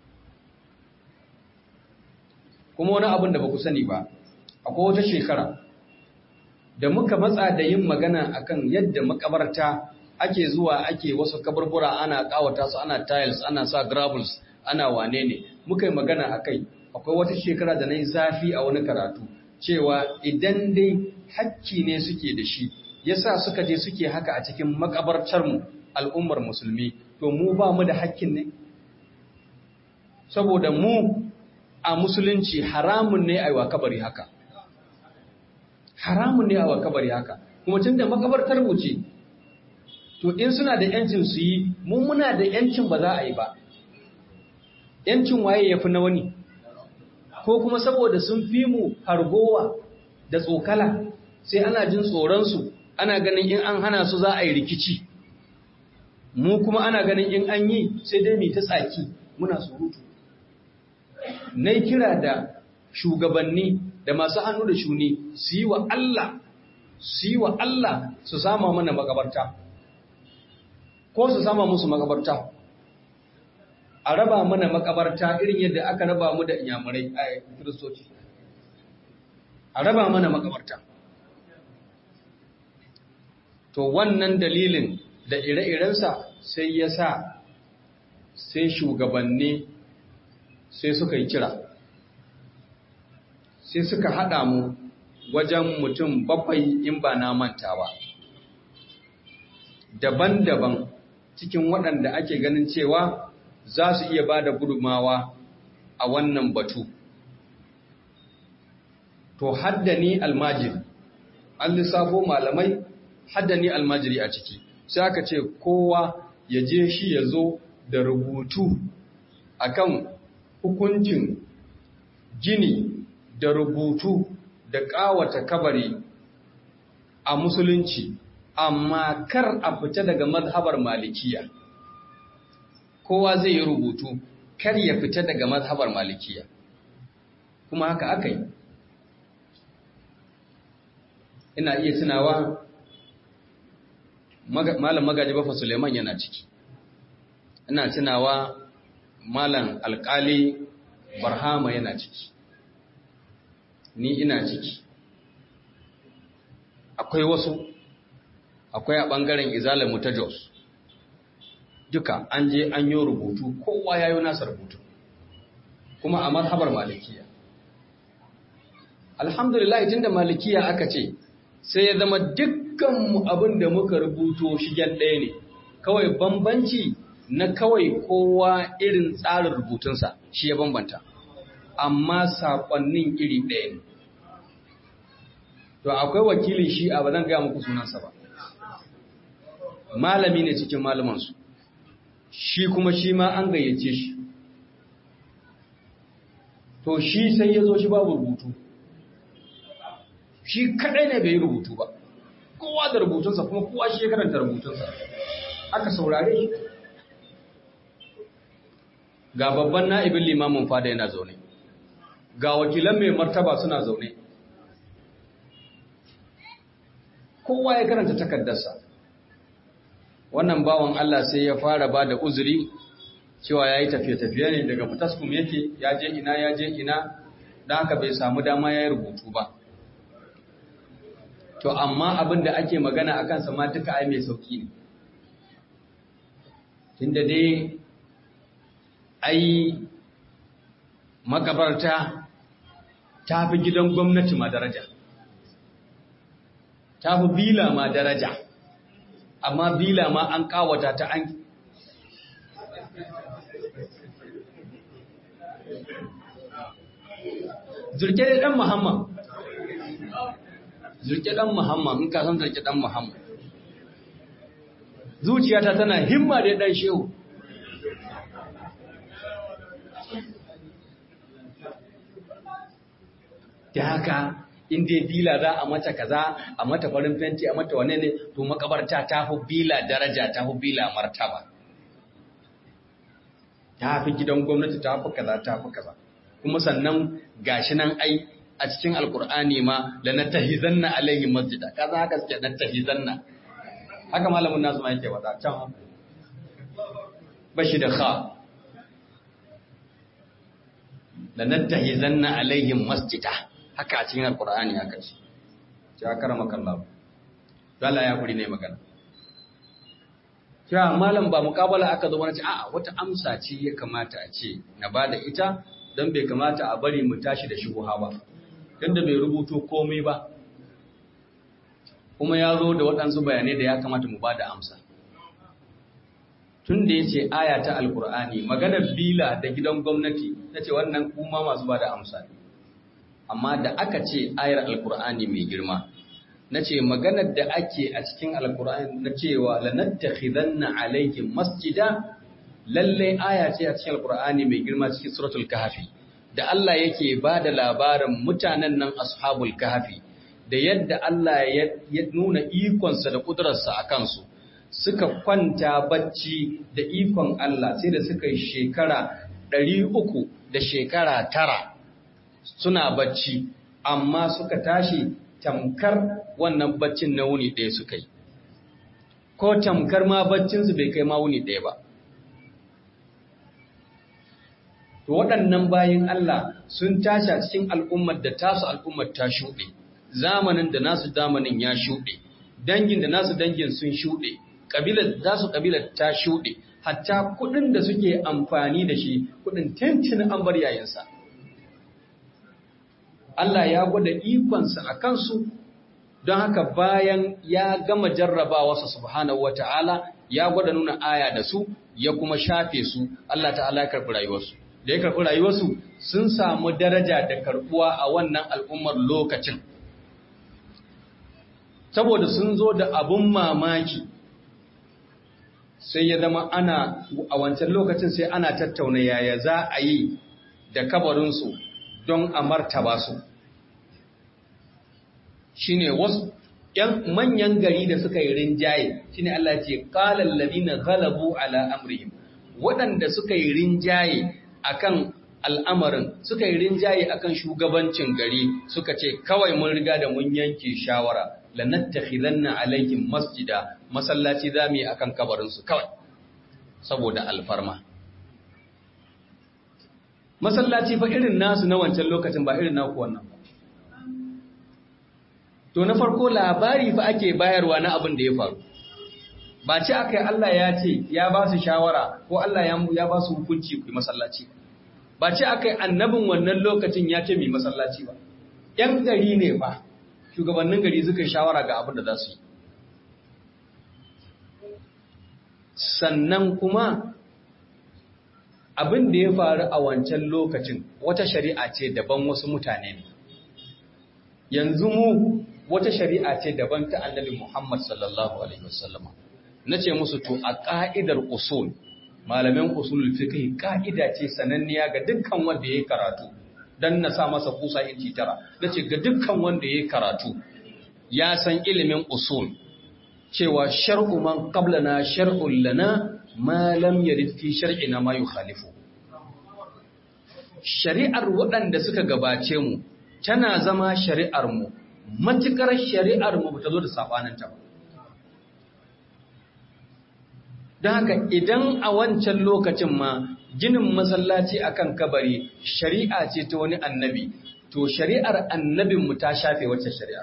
kuma wani abin da ba ku sani ba akwai wata shekara da muka matsa da yin magana akan yadda makabarta ake zuwa ake wasu kaburbura ana kawata su ana tiles ana sa gravels ana wane ne muka yi magana akai akwai wata shekara da na yi zafi a wani karatu cewa idan dai hakki ne suke da shi yasa suka je suke haka a cikin makabartarmu al'ummar musulmi to mu ba mu da hakkin ne saboda mu a musulunci haramun ne a yi wa kabari haka haramun ne a wa kabari haka kuma tun da makabartar mu ce to in suna da yancin su yi mu muna da yancin ba za a yi ba yancin waye ya fi na wani ko kuma saboda sun fi mu hargowa da tsokala sai ana jin tsoronsu ana ganin in an hana su za a yi rikici mu kuma ana ganin in an yi sai dai mai ta tsaki muna surutu na kira da shugabanni da masu hannu da shuni su yi wa Allah su yi wa Allah su sama mana makabarta ko su sama musu makabarta a raba mana makabarta irin yadda aka raba mu da inyamurai a kiristoci a raba mana makabarta to wannan dalilin da ire-irensa sai ya sa sai shugabanni sai suka yi kira sai suka haɗa mu wajen mutum bakwai in ba na manta ba daban-daban cikin waɗanda ake ganin cewa za su iya ba da gudumawa a wannan batu to haddani almajiri an lissafo malamai haddani almajiri a ciki sai aka ce kowa ya je shi ya zo da rubutu akan hukuncin gini da rubutu da ƙawata kabari a musulunci amma kar a fita daga mazhabar malikiya kowa zai yi rubutu kar ya fita daga mazhabar malikiya kuma haka aka yi ina iya tunawa malam magaji bafa suleiman yana ciki ina tunawa malam alkali barhama yana ciki ni ina ciki akwai wasu akwai a ɓangaren izalamu ta jos duka an je an yi rubutu kowa ya yi nasa rubutu kuma a mazhabar malikiya alhamdulillah tun da malikiya aka ce sai ya zama dukkanmu abin da muka rubuto shigen ɗaya ne kawai bambanci na kawai kowa irin tsarin rubutunsa shi ya bambanta amma saƙonnin iri ɗaya ne to akwai wakilin shi a ba zan gaya muku sunansa ba malami ne cikin malamansu shi kuma shi ma an gayyace shi to shi sai ya zo shi babu rubutu shi kadai ne bai yi rubutu ba kowa da rubutunsa kuma kowa shi ya karanta rubutunsa aka saurare shi ga babban na'ibin limamin fada yana zaune ga wakilan mai martaba suna zaune kowa ya karanta takardarsa wannan bawan Allah sai ya fara ba da uzuri cewa ya yi tafiye-tafiye ne daga fitaskum yake ya je ina ya je ina don haka bai samu dama ya yi rubutu ba to amma abin da ake magana a kansa ma duka ai mai sauki ne tunda dai ai makabarta ta fi gidan gwamnati ma daraja ta fi bila ma daraja amma bila ma an kawata ta an zurke da dan muhammad zurke dan muhammad in ka san zurke dan muhammad zuciyata tana himma da dan shehu da haka in dai bila za a mata kaza a mata farin fenti a mata wane ne to makabarta ta fi bila daraja ta fi bila martaba ta fi gidan gwamnati ta fi kaza ta fi kaza kuma sannan gashi nan ai a cikin alkur'ani ma la natahizanna alaihi masjida kaza haka suke natahizanna haka malamin nasu ma yake wada can bashi da kha la natahizanna alaihim masjida haka a cikin alkur'ani haka ce ya karama kallahu dala ya kuri ne magana cewa malam ba mukabala aka zo mana ce a'a wata amsa ce ya kamata a ce na bada ita don bai kamata a bari mu tashi da shubuha ba tunda bai rubuto komai ba kuma ya zo da waɗansu bayanai da ya kamata mu bada amsa tun da ya ce aya ta alkur'ani maganar bila da gidan gwamnati ta ce wannan kuma masu bada amsa ne amma da aka ce ayar alkur'ani mai girma na ce maganar da ake a cikin alkur'ani na cewa lanattakhidanna alaihim masjida lalle aya ce a cikin alkur'ani mai girma cikin suratul kahfi da Allah yake ba da labarin mutanen nan ashabul kahfi da yadda Allah ya nuna ikonsa da kudurarsa a kansu suka kwanta bacci da ikon Allah sai da suka yi shekara ɗari uku da shekara tara suna bacci amma suka tashi tamkar wannan baccin na wuni ɗaya suka yi ko tamkar ma baccinsu bai kai ma wuni ɗaya ba to waɗannan bayin Allah sun tashi a cikin al'ummar da tasu al'ummar ta shuɗe zamanin da nasu zamanin ya shuɗe dangin da nasu dangin sun shuɗe ƙabilar da su ƙabilar ta shuɗe hatta kuɗin da suke amfani da shi kuɗin tintin an bar yayinsa Allah ya gwada ikonsa a kansu don haka bayan ya gama jarrabawarsa subhanahu wata'ala ya gwada nuna aya da su ya kuma shafe su Allah ta'ala ya karɓi rayuwarsu da ya karɓi rayuwarsu sun samu daraja da karɓuwa a wannan al'ummar lokacin saboda sun zo da abun mamaki sai ya zama ana a wancan lokacin sai ana tattauna yaya za a yi da kabarinsu don a martaba su shi ne wasu ‘yan manyan gari da suka yi rinjaye shi ne Allah ce ƙalar lalina galabu ala amrihim waɗanda suka yi rinjaye akan al'amarin suka yi rinjaye akan shugabancin gari suka ce kawai mun riga da mun yanke shawara lanattakhidanna alaihim masjida masallaci zamu yi akan kabarin su kawai saboda alfarma masallaci fa irin nasu na wancan lokacin ba irin naku wannan ba to na farko labari fa ake bayarwa na abin da ya faru ba ce akai Allah ya ce ya ba su shawara ko Allah ya ba su hukunci ku masallaci ba ce akai annabin wannan lokacin ya ce mai masallaci ba yan gari ne fa shugabannin gari suka yi shawara ga abin da za su yi sannan kuma abin da ya faru a wancan lokacin wata shari'a ce daban wasu mutane ne yanzu mu wata shari'a ce daban ta annabi Muhammad sallallahu alaihi wasallama nace musu to a ka'idar usul malaman usulul fiqh ka'ida ce sananniya ga dukkan wanda yayi karatu dan na sa masa kusa inci tara nace ga dukkan wanda yayi karatu ya san ilimin usul cewa shar'u man qablana shar'un lana ma lam yarid fi shar'ina ma yukhalifu shari'ar waɗanda suka gabace mu tana zama shari'ar mu matukar shari'ar mu bata zo da sabaninta ba don haka idan a wancan lokacin ma ginin masallaci akan kabari shari'a ce ta wani annabi to shari'ar annabinmu ta shafe wacce shari'a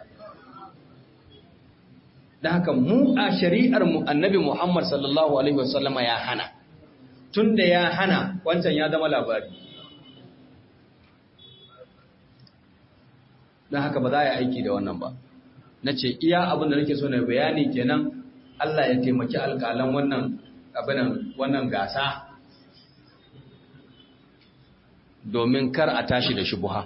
don haka mu a shari'ar mu annabi Muhammad sallallahu alaihi wasallama ya hana tunda ya hana wancan ya zama labari don haka ba za a yi aiki da wannan ba na ce iya abin da nake so na bayani kenan Allah ya taimaki alƙalan wannan abinan wannan gasa domin kar a tashi da shubuha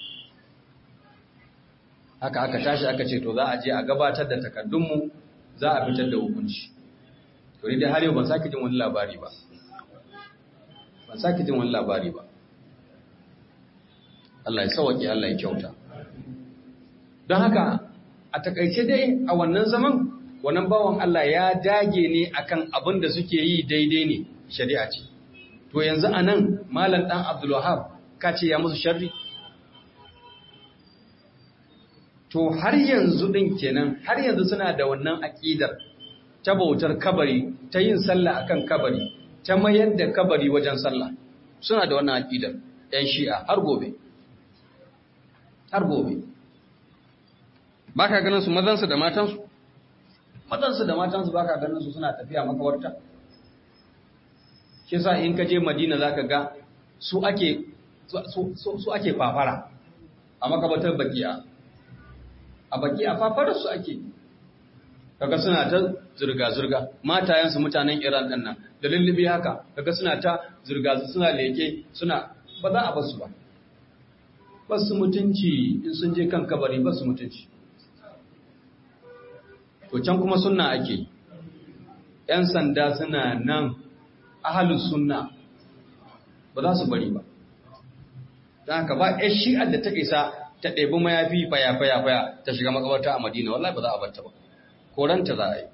haka aka tashi aka ce to za a je a gabatar da takardunmu za a fitar da hukunci to ni dai har yau ban sake jin wani labari ba ban sake jin wani labari ba Allah ya sauke Allah ya kyauta don haka a takaice dai a wannan zaman wannan bawan Allah ya dage ne akan abin da suke yi daidai ne shari'a ce to yanzu anan malam dan Abdul Wahhab ka ce ya musu sharri to har yanzu din kenan har yanzu suna da wannan aqidar ta bautar kabari ta yin sallah akan kabari ta mayar da kabari wajen sallah suna da wannan aqidar ɗan shi'a har gobe har gobe ba ka ganin su mazansu da matansu mazansu da matansu ba ka ganin su suna tafiya makawarta shi sa in ka je madina za ka ga su ake su ake fafara a makabatar bakiya a bakiya fafarar su ake kaga suna ta zirga-zirga matayensu mutanen iran ɗin nan da lullubi haka kaga suna ta zirga suna leke suna ba za a basu ba basu mutunci in sun je kan kabari basu mutunci to can kuma sunna ake ‘yan sanda suna nan ahalin sunna ba za su bari ba don haka ba ‘yan shi'ar da ta isa ta ɗebi mayafi faya-faya-faya ta shiga makabarta a madina wallahi ba za a barta ba koranta za a yi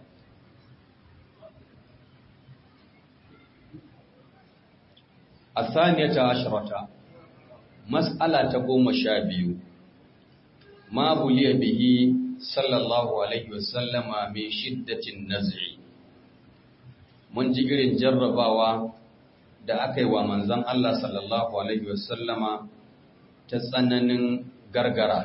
a saniyata ashirata mas'ala ta goma sha biyu ma buliya bihi sallallahu alaihi wasallama mai shiddatin naz'i mun ji irin jarrabawa da aka yi wa manzan Allah sallallahu alaihi wasallama ta tsananin gargara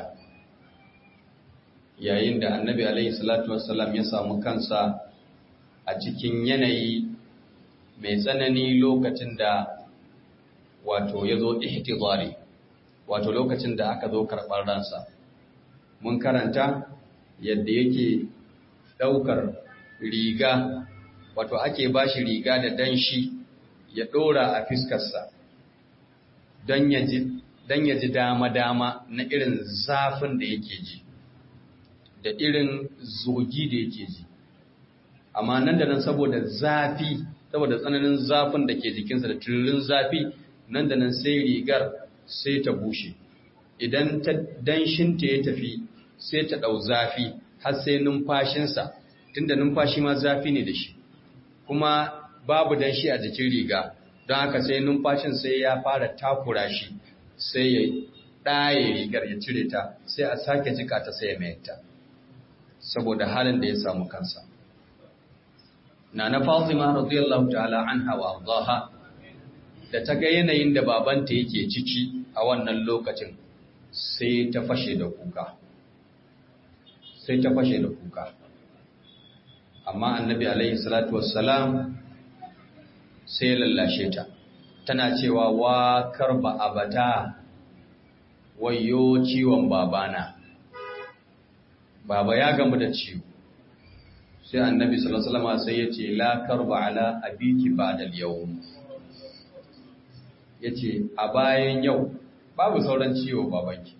yayin da annabi alaihi salatu wasallam ya samu kansa a cikin yanayi mai tsanani lokacin da wato ya zo ihtizari wato lokacin da aka zo karɓar ransa mun karanta yadda yake ɗaukar riga wato ake ba shi riga da danshi ya ɗora a fiskarsa don ya ji dama-dama na irin zafin da yake ji da irin zogi da yake ji amma nan da nan saboda zafi saboda tsananin zafin da ke jikinsa da tururin zafi nan da nan sai rigar sai ta bushe idan ta danshinta ya tafi sai ta ɗau zafi har sai numfashinsa tunda numfashi ma zafi ne da shi kuma babu danshi a jikin riga don haka sai numfashin sai ya fara takura shi sai ya ɗaye rigar ya cire ta sai a sake jika ta sai ya mayar ta saboda halin da ya samu kansa na na Fatima radiyallahu ta'ala anha wa ardaha da ta ga yanayin da babanta yake ciki a wannan lokacin sai ta fashe da kuka sai ta fashe da kuka amma annabi alaihi salatu wassalam sai ya lallashe ta tana cewa wa karba abata wayo ciwon babana baba ya gamu da ciwo sai annabi sallallahu alaihi wasallam sai ya ce la karba ala abiki ba'da al-yawm yace a bayan yau babu sauran ciwo babanki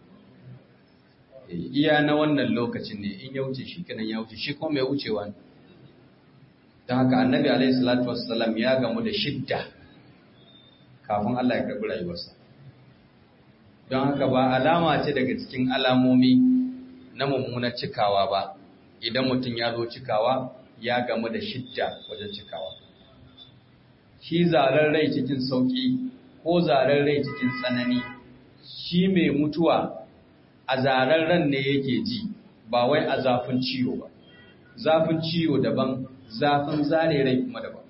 iya na wannan lokacin ne in ya wuce shi kenan ya wuce shi kuma mai wucewa ne don haka annabi alaihi salatu wassalam ya gamu da shidda kafin Allah ya karɓi rayuwarsa don haka ba alama ce daga cikin alamomi na mummunar cikawa ba idan mutum ya zo cikawa ya gamu da shidda wajen cikawa shi zaren rai cikin sauƙi ko zaren rai cikin tsanani shi mai mutuwa a zaren ran ne yake ji ba wai a zafin ciwo ba zafin ciwo daban zafin zare rai kuma daban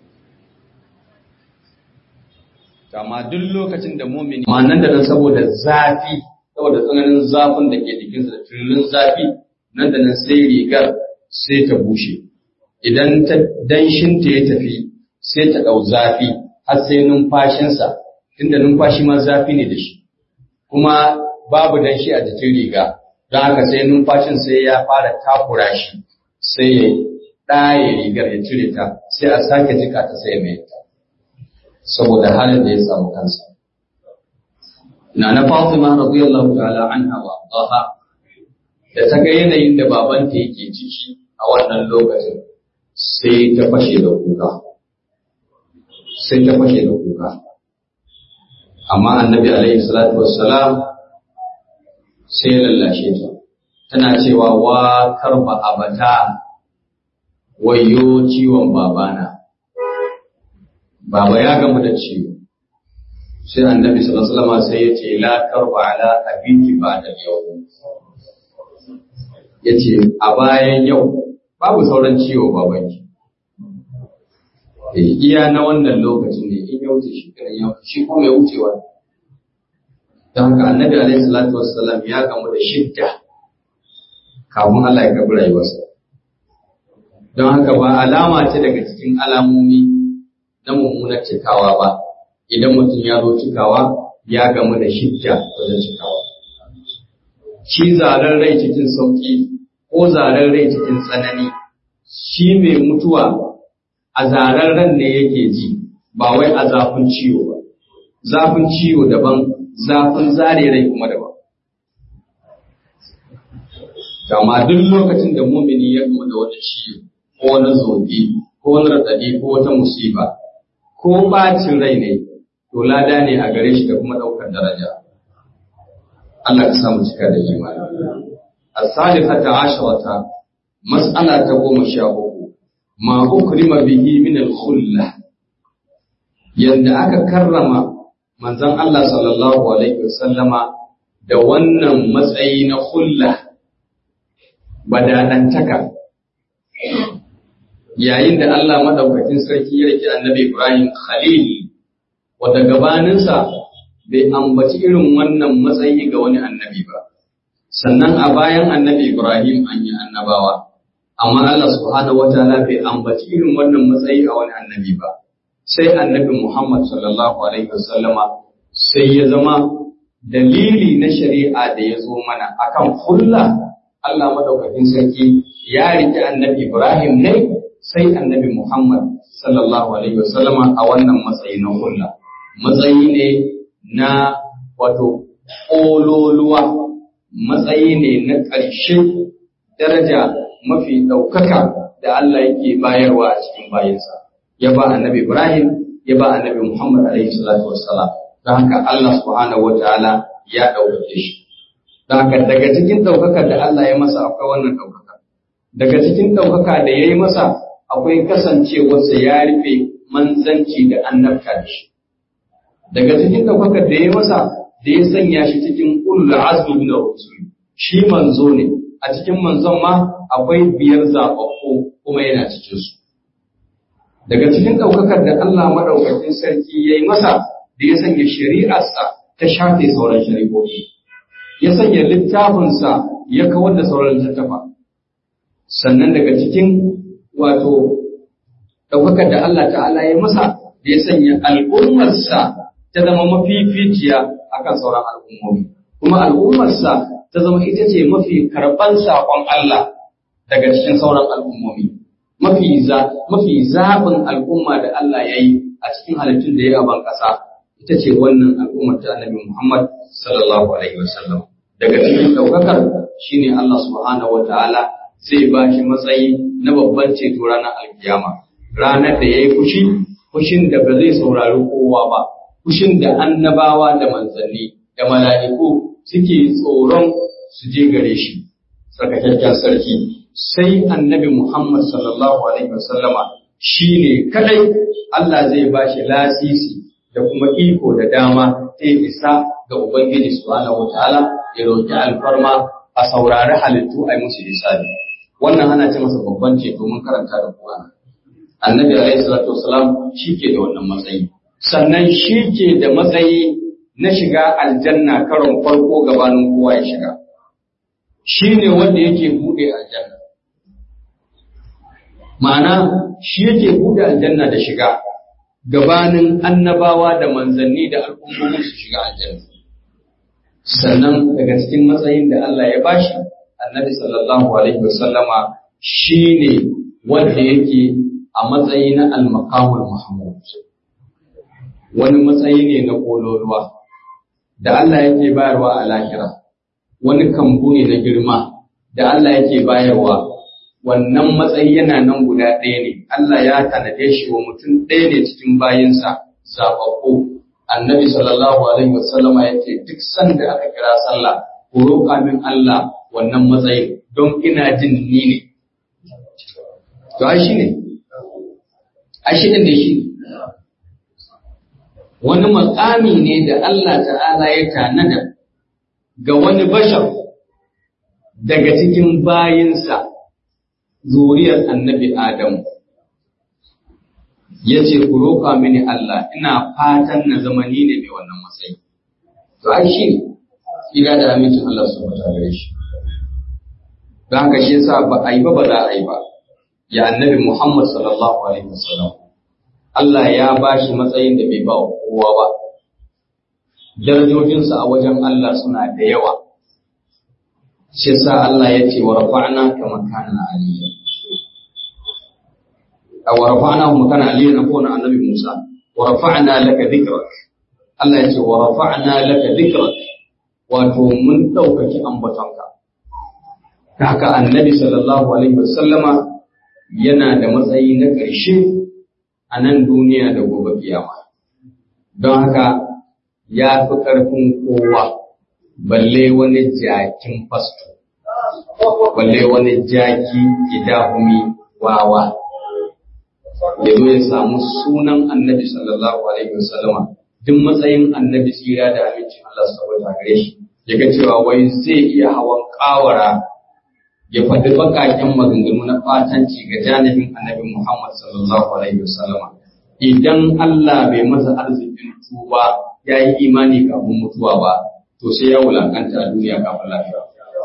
kama duk lokacin da mumini ma nan da nan saboda zafi saboda tsananin zafin da ke jikinsa da tururin zafi nan da nan sai rigar sai ta bushe idan ta danshinta ya tafi sai ta ɗau zafi har sai numfashinsa tunda numfashi ma zafi ne da shi kuma babu danshi a jikin riga don haka sai numfashin sai ya fara takura shi sai ya ɗaye rigar ya cire ta sai a sake jika ta sai mai ta saboda halin da ya samu kansa na na Fatima radiyallahu ta'ala anha wa ardaha da ta ga yanayin da babanta yake ciki a wannan lokacin sai ta fashe da kuka sai ta fashe da kuka amma annabi alaihi salatu wassalam sai ya lallashe ta tana cewa wa karba abata wayo ciwon babana baba ya gamu da ciwo sai annabi sallallahu alaihi wasallam sai ya ce la karba ala abiki ba'da yau yace a bayan yau babu sauran ciwo babanki eh iya na wannan lokacin ne in ya wuce shi kan ya shi kuma ya wucewa don haka annabi alaihi salatu wassalam ya gamu da shidda kafin Allah ya karbi rayuwarsa don haka ba alama ce daga cikin alamomi na mummunar cikawa ba idan mutum ya zo cikawa ya gamu da shidda wajen cikawa shi zaren rai cikin sauki ko zaren rai cikin tsanani shi mai mutuwa a zaren ran ne yake ji ba wai a zafin ciwo ba zafin ciwo daban zafin zare rai kuma daban Kama duk lokacin da mumini ya gama da wata ciwo ko wani zogi ko wani raɗaɗi ko wata musiba ko bacin rai ne to lada ne a gare shi da kuma ɗaukar daraja Allah ka samu cika da imani as-salihata asharata mas'ala ta goma sha uku ma ukrima bihi min al-khulla yanda aka karrama manzon Allah sallallahu alaihi wasallama da wannan matsayi na khulla badadantaka yayin da Allah madaukakin sarki ya rike annabi Ibrahim Khalil wanda gabaninsa bai ambaci irin wannan matsayi ga wani annabi ba sannan a bayan annabi Ibrahim an yi annabawa amma Allah subhanahu wataala bai ambaci irin wannan matsayi a wani annabi ba sai annabi Muhammad sallallahu alaihi wasallama sai ya zama dalili na shari'a da ya zo mana akan kulla Allah madaukakin sarki ya rike annabi Ibrahim ne sai annabi Muhammad sallallahu alaihi wasallama a wannan matsayi na kulla matsayi ne na wato ƙololuwa matsayi ne na ƙarshe daraja mafi ɗaukaka da Allah yake bayarwa a cikin bayansa ya ba annabi Ibrahim ya ba annabi Muhammad alaihi salatu wassalam don haka Allah subhanahu wataala ya ɗaukake shi don haka daga cikin ɗaukakar da Allah ya masa akwai wannan ɗaukaka daga cikin ɗaukaka da ya yi masa akwai kasancewarsa ya rufe manzanci da annabta da shi daga cikin ɗaukakar da ya yi masa da ya sanya shi cikin ulul azmi min rusul shi manzo ne a cikin manzon ma akwai biyar zaɓaɓɓu kuma yana cikin su daga cikin ɗaukakar da Allah maɗaukakin sarki ya yi masa da ya sanya shari'arsa ta shafe sauran shari'o'i ya sanya littafinsa ya kawar da sauran littattafa sannan daga cikin wato ɗaukakar da Allah ta'ala ya masa da ya sanya al'ummarsa ta zama mafificiya akan sauran al'ummomi kuma al'ummarsa ta zama ita ce mafi karɓan saƙon Allah daga cikin sauran al'ummomi mafi mafi zaɓin al'umma da Allah ya yi a cikin halittun da ya a ban ƙasa ita ce wannan al'ummar ta annabi Muhammad sallallahu alaihi wasallam daga cikin ɗaukakar shine Allah subhanahu wa ta'ala zai ba shi matsayi na babban ceto ranar alkiyama ranar da ya yi fushi fushin da ba zai saurari kowa ba fushin da annabawa da manzanni da mala'iku suke tsoron su je gare shi tsarkakakken sarki sai annabi Muhammad sallallahu alaihi wasallama shi ne kadai Allah zai ba shi lasisi da kuma iko da dama ta isa ga Ubangiji subhanahu wataala ya roƙi alfarma a saurari halittu a yi musu hisabi wannan ana ce masa babban ceto mun karanta da Qur'ani annabi alaihi salatu wasalam shi ke da wannan matsayi sannan shi ke da matsayi na shiga aljanna karon farko gabanin kowa ya shiga shi ne wanda yake buɗe aljanna ma'ana shi yake buɗe aljanna da shiga gabanin annabawa da manzanni da al'ummomi su shiga aljanna sannan daga cikin matsayin da Allah ya bashi annabi sallallahu alaihi wasallama shine wanda yake a matsayi na al-maqamul mahmud wani matsayi ne na kololuwa da Allah yake bayarwa a lahira wani kambu ne na girma da Allah yake bayarwa wannan matsayi yana nan guda ɗaya ne Allah ya tanade shi wa mutum ɗaya ne cikin bayinsa zaɓaɓɓu annabi sallallahu alaihi wasallama ya ce duk sanda aka kira sallah ku roƙa min Allah wannan matsayin don ina jin ni ne to ai shi ne ai shi ne shi wani makami ne da Allah ta'ala ya tanada ga wani bashar daga cikin bayinsa zuriyar annabi Adamu. Ya ce, Ku roƙa mini Allah, ina fatan na zamani ne mai wannan matsayi. To, ai shi ne, ina da amincin Allah su bata gare shi. Don haka shi yasa ba a yi ba ba za a yi ba, ya annabi Muhammad sallallahu Alaihi wasallam. Allah ya ba shi matsayin da bai ba wa kowa ba. Darajojinsa a wajen Allah suna da yawa. Shi sa Allah ya ce wa rafa'na kama kana aliyya. A wa rafa'na kuma kana aliyya na kona annabi Musa. Wa rafa'na laka dhikrak. Allah ya ce wa rafa'na laka dhikrak. Wato mun ɗaukaki ambatonka. Haka annabi sallallahu alaihi wasallama yana da matsayi na ƙarshe a nan duniya da gobe kiyama. Don haka ya fi ƙarfin kowa, balle wani jakin fasto, balle wani jaki gidahumi wawa. Ya zo ya samu sunan annabi sallallahu alaihi wasallama duk matsayin annabi tsira da amincin Allah saboda gare shi, ya ga cewa wai zai iya hawan ƙawara ya faɗi baƙaƙen maganganu na fatanci ga janibin annabi Muhammad sallallahu alaihi wasallama idan Allah bai masa arzikin tuba ya yi imani kafin mutuwa ba to sai ya wulakanta a duniya kafin lafiya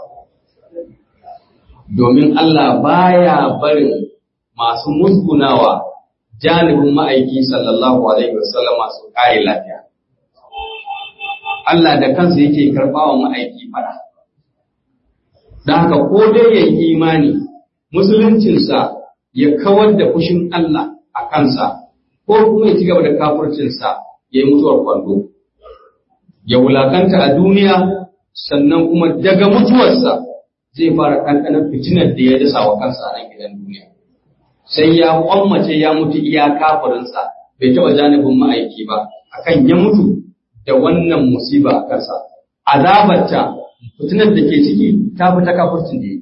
domin Allah baya barin masu musgunawa janibin ma'aiki sallallahu alaihi wasallama su kare lafiya Allah da kansa yake karɓawa ma'aiki fada da haka ko dai ya yi imani musuluncinsa ya kawar da fushin Allah a kansa ko kuma ya ci gaba da kafircinsa ya yi mutuwar kwando ya wulakanta a duniya sannan kuma daga mutuwarsa zai fara ɗanɗanar fitinar da ya dasa wa kansa a nan gidan duniya sai ya kwammace ya mutu iya kafirinsa bai taɓa janibin ma'aiki ba akan ya mutu da wannan musiba a kansa azabarta fitinar da ke ciki ta fi ta kafircin da ya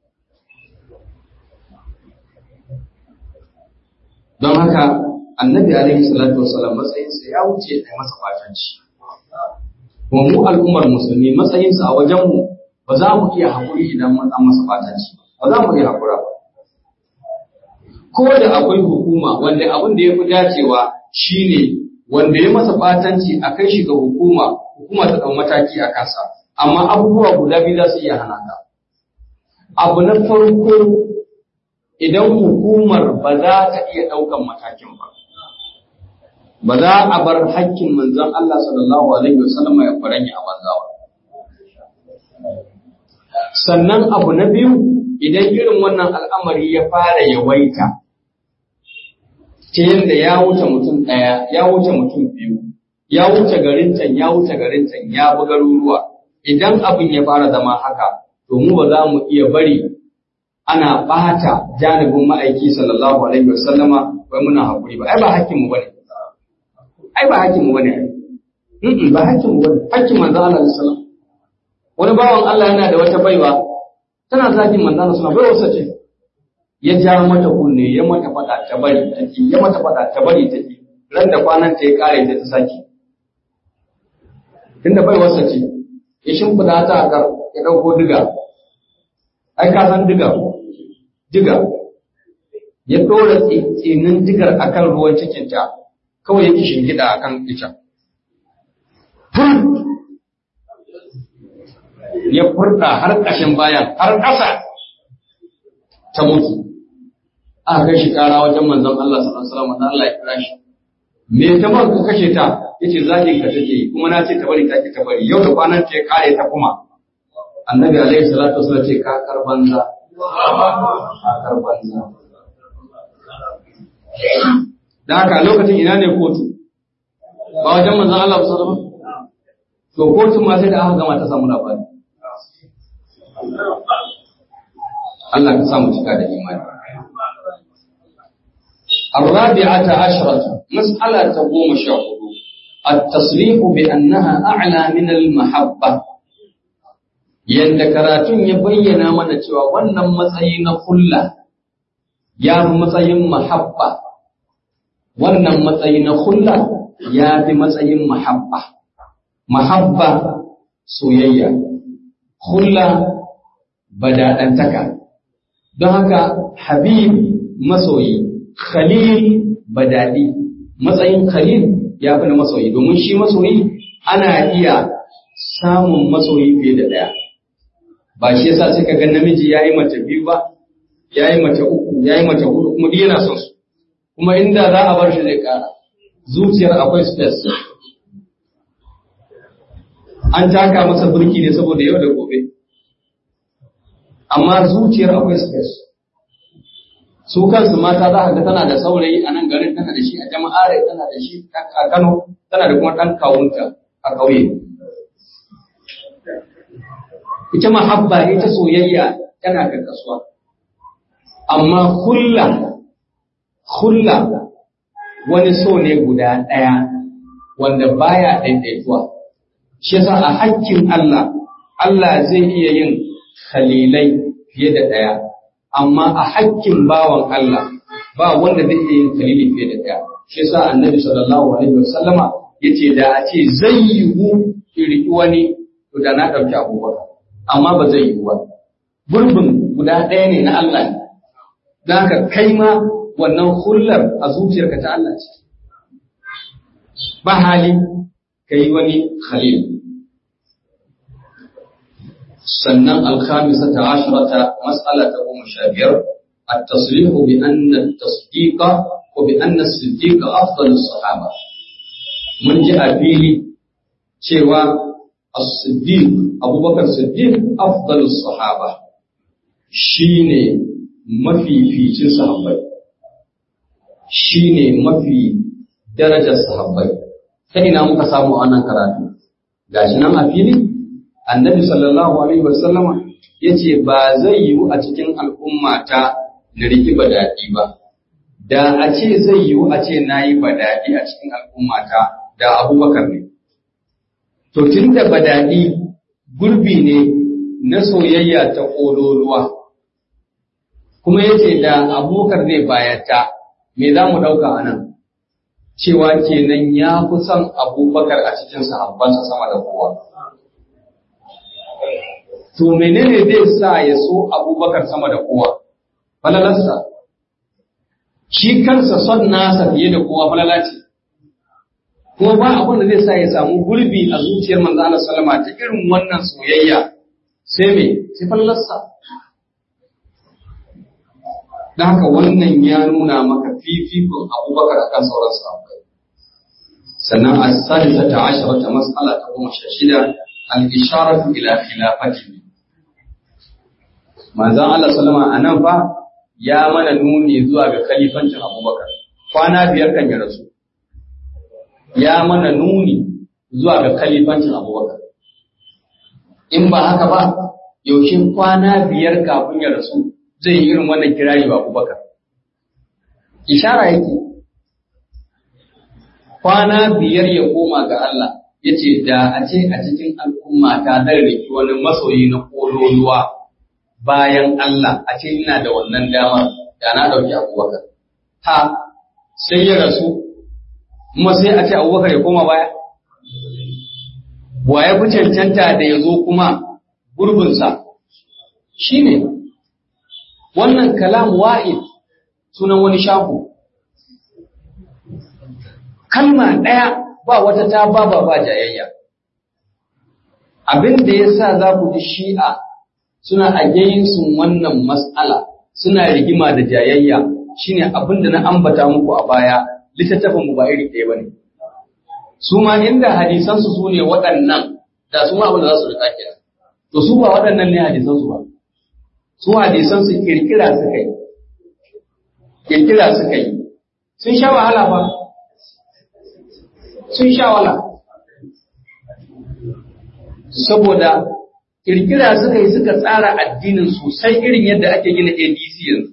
don haka annabi alaihi salatu wasalam matsayinsa ya wuce a masa fatanci kuma mu al'ummar musulmi matsayinsa a wajenmu ba za mu iya haƙuri idan mun an masa fatanci ba za mu iya haƙura ba ko da akwai hukuma wanda abin da ya fi dacewa shine wanda ya masa fatanci a kai shi ga hukuma hukuma ta ɗau mataki a kansa amma abubuwa guda biyu za su iya hana ka abu na farko idan hukumar ba za ta iya ɗaukan matakin ba ba za a bar hakkin manzon Allah sallallahu alaihi wasallam ya faranya a banza ba sannan abu na biyu idan irin wannan al'amari ya fara yawaita ta yadda ya wuce mutum ɗaya ya wuce mutum biyu ya wuce garin can ya wuce garin can ya bi garuruwa idan abin ya fara zama haka to mu ba za mu iya bari ana ɓata janibin ma'aiki sallallahu alaihi wasallama wai muna haƙuri ba ai ba hakkinmu bane ai ba hakkinmu bane mm ba hakkinmu bane hakkin manzo Allah sallallahu alaihi wani bawan Allah yana da wata baiwa tana zagin manzo Allah sallallahu alaihi wasallam ce ya ja mata kunne ya mata fada ta bari take ya mata fada ta bari take ran da kwanan ta ya kare ta ta saki tunda baiwarsa ce ya shimfida ta a kar ya dauko diga ai ka san diga diga ya ɗora tsinin digar akan ruwan cikinta kawai yake shingida akan ita. Ya furta har ƙashin bayan har ƙasa ta mutu. Aka kai shi ƙara wajen manzon Allah sallallahu alaihi wasallam Allah ya kira shi. Me ta ba ka kashe ta? Yace zagin ka take yi kuma na ce ta bari ta ki ta bari yau da kwanan ta ya kare ta kuma. Annabi alaihi salatu wasallam ce ka karbanza. Ka banza. Da haka lokacin ina ne kotu? Ba wajen manzan Allah kusa ba? To kotun ma sai da aka gama ta samu labari. Allah ka samu cika da imani. الرابعة عشرة مسألة تقوم شاهد التصريح بأنها أعلى من المحبة yadda karatun ya bayyana mana cewa wannan matsayi na kulla ya fi matsayin mahabba wannan matsayi na kulla ya fi matsayin mahabba mahabba soyayya kulla badaɗantaka don haka habib masoyi khalil badadi matsayin khalil ya fi na masoyi domin shi masoyi ana iya samun masoyi fiye da ɗaya ba shi yasa sai ka ga namiji ya yi mace biyu ba ya yi mace uku ya yi mace hudu kuma duk yana son su kuma inda za a bar shi zai kara zuciyar akwai space an taka masa burki ne saboda yau da gobe amma zuciyar akwai space su kansu mata za ka ga tana da saurayi a nan garin tana da shi a jama'are tana da shi a Kano tana da kuma ɗan kawunta a ƙauye ita mahabba ita soyayya tana da kasuwa amma hulla hulla wani so ne guda ɗaya wanda baya ɗaiɗaituwa shi yasa a hakkin Allah Allah zai iya yin khalilai fiye da ɗaya amma a hakkin bawan Allah ba wanda zai iya yin khalili fiye da ɗaya shi yasa annabi sallallahu alaihi wasallama yace da a ce zai yiwu kirki wani to da na ɗauki abubakar amma ba zai yiwu ba gurbin guda ɗaya ne na Allah ne don haka kai ma wannan hullar a zuciyarka ta Allah ce ba hali ka yi wani khalil sannan alkhamisa ta ashirata mas'ala ta goma sha biyar التصريح بأن التصديق وبأن الصديق أفضل الصحابة من جاء فيلي cewa as-siddiq abubakar siddiq afdalus sahaba shine mafificin sahabbai shine mafi darajar sahabbai ta ina muka samu wannan karatu gashi nan a fili annabi sallallahu alaihi wasallama yace ba zai yiwu a cikin al'ummata na riki badadi ba da a ce zai yiwu a ce nayi badadi a cikin al'ummata da abubakar ne to tunda badadi gurbi ne na soyayya ta kololuwa kuma yace da abubakar zai bayata me za mu ɗauka a nan cewa kenan ya fi son abubakar a cikin sahabbansa sama da kowa. To menene zai sa ya so abubakar sama da kowa? Falalarsa. Shi kansa son nasa fiye da kowa falala ce. Kuma ba abin da zai sa ya samu gurbi a zuciyar manzo Allah sallama ta irin wannan soyayya sai me sai falalarsa. Da haka wannan ya nuna maka fifikon abubakar akan sauran sahabbai. sannan a sadisa ta ashara ta matsala ta goma sha shida al-isharatu ila khilafati manzon Allah sallama a nan fa ya mana nuni zuwa ga khalifancin Abubakar kwana biyar kan ya rasu ya mana nuni zuwa ga khalifancin Abubakar in ba haka ba yaushe kwana biyar kafin ya rasu zai yi irin wannan kirari ba Abubakar ishara yake kwana biyar ya koma ga Allah ya ce da a ce a cikin al'umma ta zai riki wani masoyi na kololuwa bayan Allah a ce ina da wannan damar da na ɗauki abubakar. Ha, sai ya rasu, kuma sai a ce abubakar ya koma baya? Wa ya fi cancanta da ya zo kuma gurbinsa? Shi ne, wannan kalam wa'id sunan wani shafu. kalma ɗaya ba wata ta ba ba ba jayayya. Abin da ya sa za ku ji shi'a suna a sun wannan mas'ala suna rigima da jayayya shine abin da na ambata muku a baya littattafin mu ba iri ɗaya ba ne. Su ma inda hadisansu su ne waɗannan da su ma abin da za su rika kenan. To su ba waɗannan ne hadisansu ba. Su hadisansu kirkira suka yi. Kirkira suka yi. Sun sha wahala ba. sun sha wala saboda kirkira suka yi suka tsara addinin sosai irin yadda ake gina ADC yanzu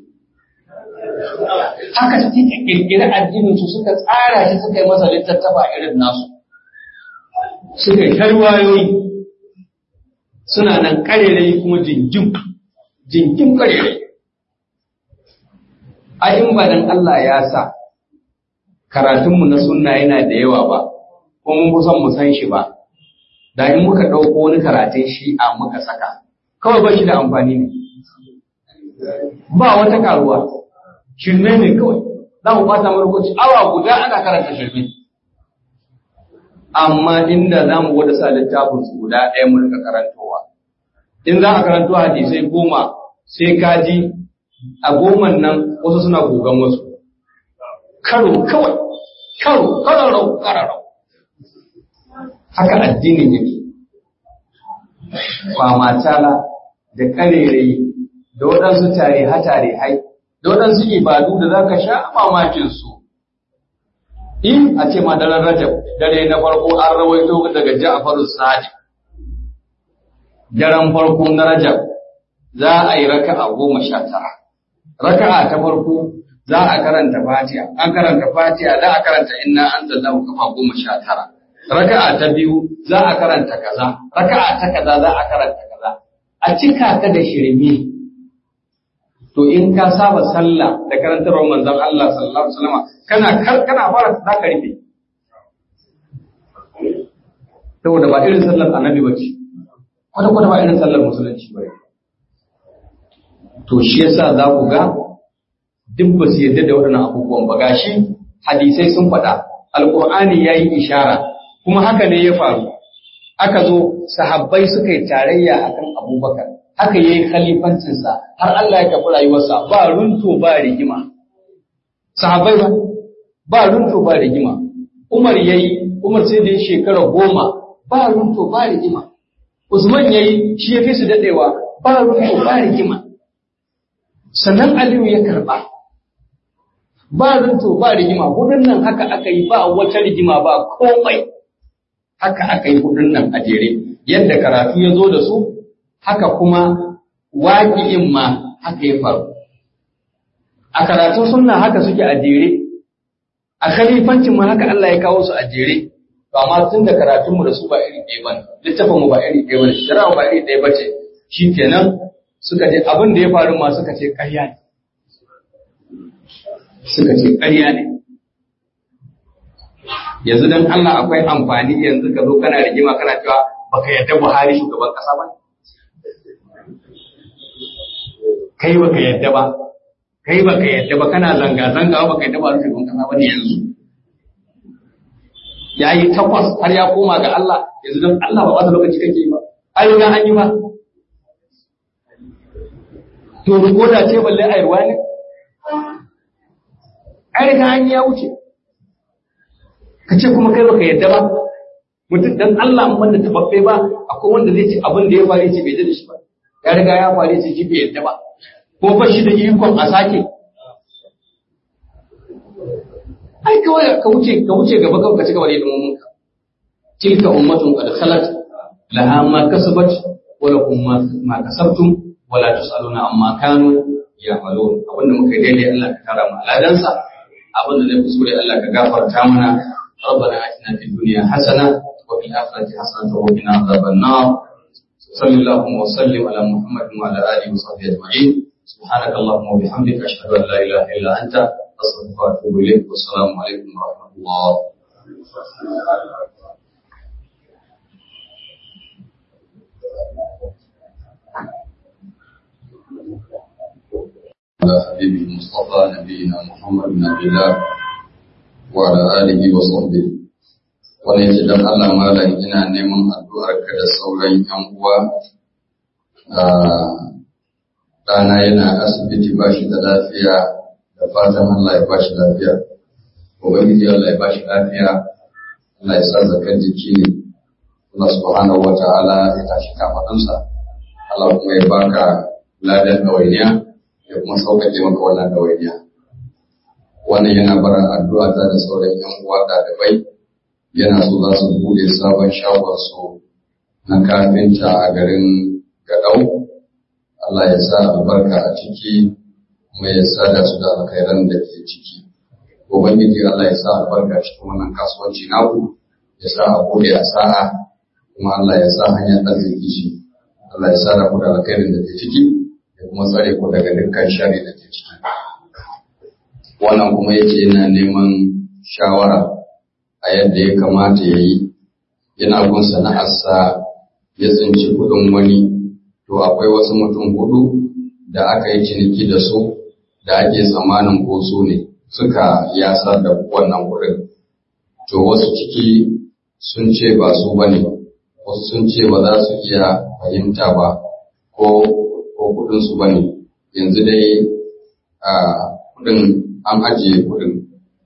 haka suka kirkira addinin su suka tsara shi suka yi masa littattafa irin nasu suka yi tarwayoyi suna nan karerai kuma jinjin jinjin karerai a in ba dan Allah ya sa karatunmu na sunna yana da yawa ba, ko mun fi son mu san shi ba, da in muka ɗauko wani karatun shi'a muka saka, kawai ba shi da amfani ne. Ba wata karuwa, shirme ne kawai, za mu ɓata mu lokaci awa guda ana karanta shirme. Amma inda za mu gwada sa littafin su guda ɗaya mu rika karantowa. In za a karanto hadisai goma sai ka ji a goman nan wasu suna gogan wasu. Karo kawai, karo, kararau, kararau. Haka addinin yake. Kwamatala da karerai da waɗansu tare hatare hai, da waɗansu ibadu da za ka sha mamakin su. In a ce ma daren Rajab, dare na farko an rawaito daga Ja'far Sadiq. Daren farko na Rajab za a yi raka'a goma sha tara. Raka'a ta farko za a karanta Fatiha, an karanta Fatiha za a karanta inna anzalnahu kafa goma sha tara. Raka'a ta biyu za a karanta kaza, raka'a ta kaza za a karanta kaza. A cika ka da shirme. To in ka saba sallah da karantarwar manzon Allah sallallahu alaihi wasallam kana kana fara za ka rufe. Saboda ba irin sallar annabi ba ce. Kwata kwata ba irin sallar musulunci ba To shi yasa za ku ga duk ba su yarda da waɗannan abubuwan ba gashi hadisai sun faɗa alƙur'ani ya yi ishara kuma haka ne ya faru aka zo sahabbai suka yi tarayya akan abubakar haka ya yi khalifancinsa har Allah ya tafi rayuwarsa ba runto ba rigima sahabbai ba ba runto ba rigima umar ya yi umar sai da ya shekara goma ba runto ba rigima Usman yayi shi ya fi su dadewa ba runto ba rigima sannan Aliyu ya karba ba runto ba rigima hudun nan haka aka yi ba wata rigima ba komai haka aka yi hudun nan a jere yadda karatu ya zo da su haka kuma waƙi'in ma haka ya faru a karatun sunna haka suke a jere a khalifancin ma haka Allah ya kawo su a jere to amma tun da karatun mu da su ba iri ɗaya bane littafin mu ba iri ɗaya bane shari'a ba iri ɗaya bace shikenan suka ce abin da ya faru ma suka ce ƙarya ne suka ce ƙarya ne yanzu dan Allah akwai amfani yanzu ka zo kana rigima kana cewa baka yarda Buhari shugaban kasa ba kai baka yarda ba kai baka yadda ba kana zanga-zanga ba kai taba rufe kasa ba ne yanzu ya yi takwas har ya koma ga Allah yanzu don Allah ba wata lokaci kake ba ai ga an yi ba to rikoda ce balle a yarwa ne ai ga an ya wuce ka ce kuma kai baka yadda ba mutum dan Allah in banda tababbe ba akwai wanda zai ce abin da ya faru ce bai da shi ba ya riga ya faru ce shi bai yadda ba ko ba shi da ikon a sake ai kawai ka wuce ka wuce gaba ka ci gaba da hidimomin ka tilka ummatun qad khalat laha ma kasabat wa lakum ma kasabtum wa la tusaluna amma kanu ya'malun abinda muka yi daidai Allah ka tara mu aladansa abinda ne kusure Allah ka gafarta mana ربنا آتنا في الدنيا حسنة وفي الآخرة حسنة وقنا عذاب النار صلى الله وسلم على محمد وعلى آله وصحبه أجمعين سبحانك اللهم وبحمدك أشهد أن لا إله إلا أنت أستغفرك وأتوب إليك والسلام عليكم ورحمة الله على حبيبه المصطفى نبينا محمد بن عبد الله وعلى آله وصحبه wani ce don Allah malam ina neman addu'ar ka da sauran ‘yan uwa ɗana yana asibiti ba shi da lafiya da fatan Allah ya ba shi lafiya. Ubangiji Allah ya ba shi lafiya, Allah ya sa zakar jiki ne, Allah subhanahu wa ta'ala ya tashi kafaɗansa, Allah kuma ya baka ladan ɗawainiya ya kuma sauƙaƙe maka wannan ɗawainiya. Wannan yana bara addu'a ta da sauran ‘yan uwa ɗalibai yana so za su buɗe sabon shagon su na kafinta a garin Gaɗau. Allah ya sa albarka a ciki kuma ya sada su da alkhairan da ke ciki. Ubangiji Allah ya sa albarka cikin wannan kasuwanci naku, ya sa a bude a sa'a, kuma Allah ya sa hanyar arziki shi. Allah ya sa ku da alkhairin da ke ciki, ya kuma tsare ku daga dukkan shari da ke ciki. Wannan kuma yace yana neman shawara a yadda ya kamata ya yi, yana gun sana'arsa ya tsinci kuɗin wani to akwai wasu mutum hudu da aka yi ciniki da su da ake tsammanin ko su ne suka yasa da wannan wurin. To wasu ciki sun ce ba su ba ne, wasu sun ce ba za su iya fahimta ba ko kudinsu ba ne, yanzu dai a kudin an ajiye kudin.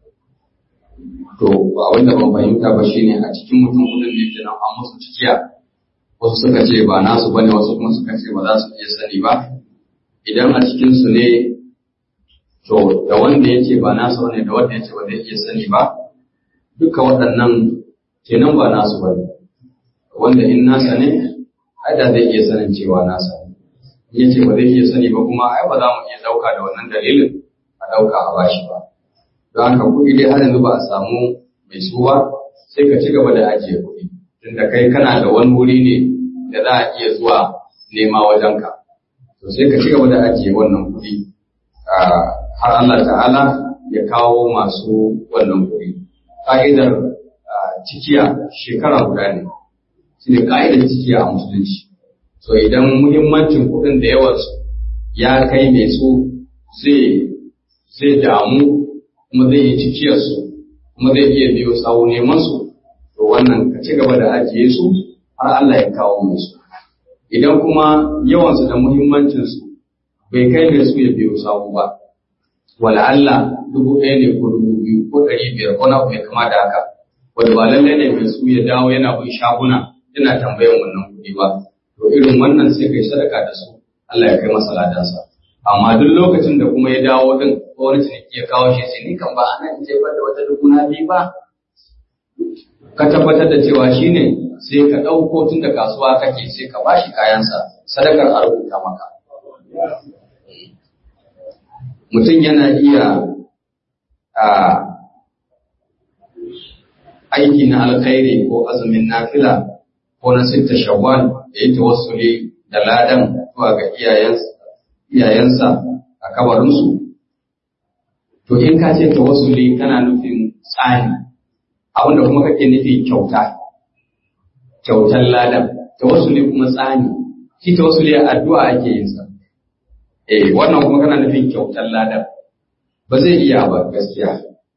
To abin da ban fahimta ba shine a cikin mutum kudin ne kenan an musu cikiya. wasu suka ce ba nasu bane wasu kuma suka ce ba za su iya sani ba idan a cikin su ne to da wanda ya ce ba nasu bane da wanda ya ce ba zai iya sani ba duka waɗannan kenan ba nasu bane wanda in nasa ne ai da zai iya sanin cewa nasa ne in ya ce ba zai iya sani ba kuma ai ba za mu iya ɗauka da wannan dalilin a ɗauka a bashi ba don haka kuɗi dai har yanzu ba a samu mai su ba sai ka ci gaba da ajiye kuɗi tunda kai kana da wani wuri ne da za a iya zuwa nema wajenka to sai ka ci gaba da ajiye wannan kuɗi har Allah ta'ala ya kawo masu wannan kuɗi ka'idar cikiya shekara guda ne shi ne ka'idar cikiya a musulunci so idan muhimmancin kuɗin da yawansu ya kai mai su zai damu kuma zai yi cikiyarsu kuma zai iya biyo sawu neman su to wannan ka ci gaba da ajiye su har Allah ya kawo mai su. Idan kuma yawansu da muhimmancinsu bai kai mai su ya biyo sawu ba, wala Allah dubu ɗaya ne ko dubu biyu ko ɗari biyar ko na mai kama da haka, wanda ba lallai ne mai su ya dawo yana bin shaguna yana tambayan wannan kuɗi ba to irin wannan sai kai sadaka da su Allah ya kai masa ladansa amma duk lokacin da kuma ya dawo din ko wani ciniki ya kawo shi sai ni kan ba ana in jefar da wata dubu na biyu ba ka tabbatar da cewa shine sai ka ɗauko tun da kasuwa kake sai ka bashi kayansa sadakar a rubuta maka mutum yana iya a aiki na alkhairi ko azumin nafila ko na sitta shawwal da yi tawassuli da ladan zuwa ga iyayensa a kabarinsu to in ka ce tawassuli kana nufin tsani abinda kuma kake nufi kyauta kyautar ladan tawassuli kuma tsani shi tawassuli addu'a ake yin sa eh wannan kuma kana nufin kyautar ladan ba zai iya ba gaskiya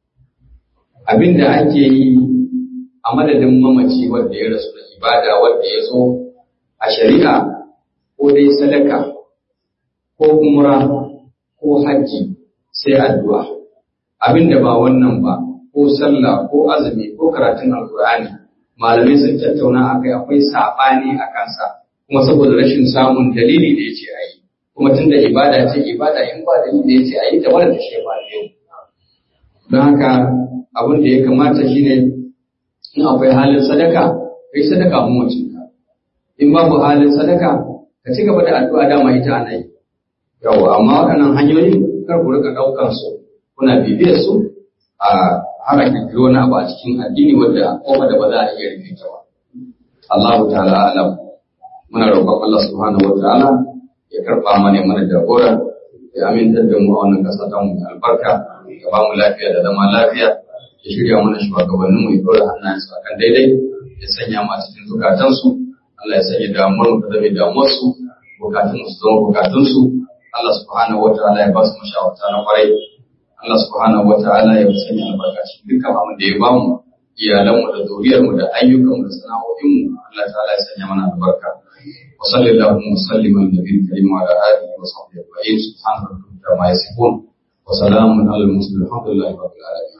abinda ake yi a madadin mamaci wanda ya rasu da ibada wanda ya zo a shari'a ko dai sadaka ko umra ko hajji sai addu'a abinda ba wannan ba ko sallah ko azumi ko karatun alkur'ani malamai sun tattauna akai akwai saɓani a kansa kuma saboda rashin samun dalili da ya ce a yi kuma tun da ibada ce ibada in ba dalili da ya ce a yi ta wadda shi ba yau don haka abin da ya kamata shine in akwai halin sadaka kai sadaka mu ka in babu halin sadaka ka ci gaba da addu'a dama ita ana yi yawa amma waɗannan hanyoyi kar ku rika ɗaukar su kuna bibiyar su a har a kirkiri wani abu a cikin addini wanda kofa da ba za a iya rufe ta ba Allah ta'ala alam muna roƙon Allah subhanahu wa ta'ala ya karɓa mana mana jagora ya amintar da mu a wannan ƙasa ta mu albarka ya ba mu lafiya da zama lafiya ya shirya mana shugabannin mu ya ɗora hannayensu a kan daidai ya sanya mu a cikin zukatansu Allah ya sanya damuwar mu ta zama damuwar su bukatun su zama bukatun su Allah subhanahu wa ta'ala ya ba su mashawarta na kwarai Allah subhanahu wa ta'ala ya sanya albarka cikin dukkan abin da ya ba mu iyalan mu da zuriyar mu da ayyukan mu da sana'o'in mu Allah ta'ala ya sanya mana albarka wa sallallahu wa sallim ala nabiyil karim wa ala alihi wa sahbihi ajma'in subhana rabbika ma yasifun wa salamun alal mursalin alhamdulillahi rabbil alamin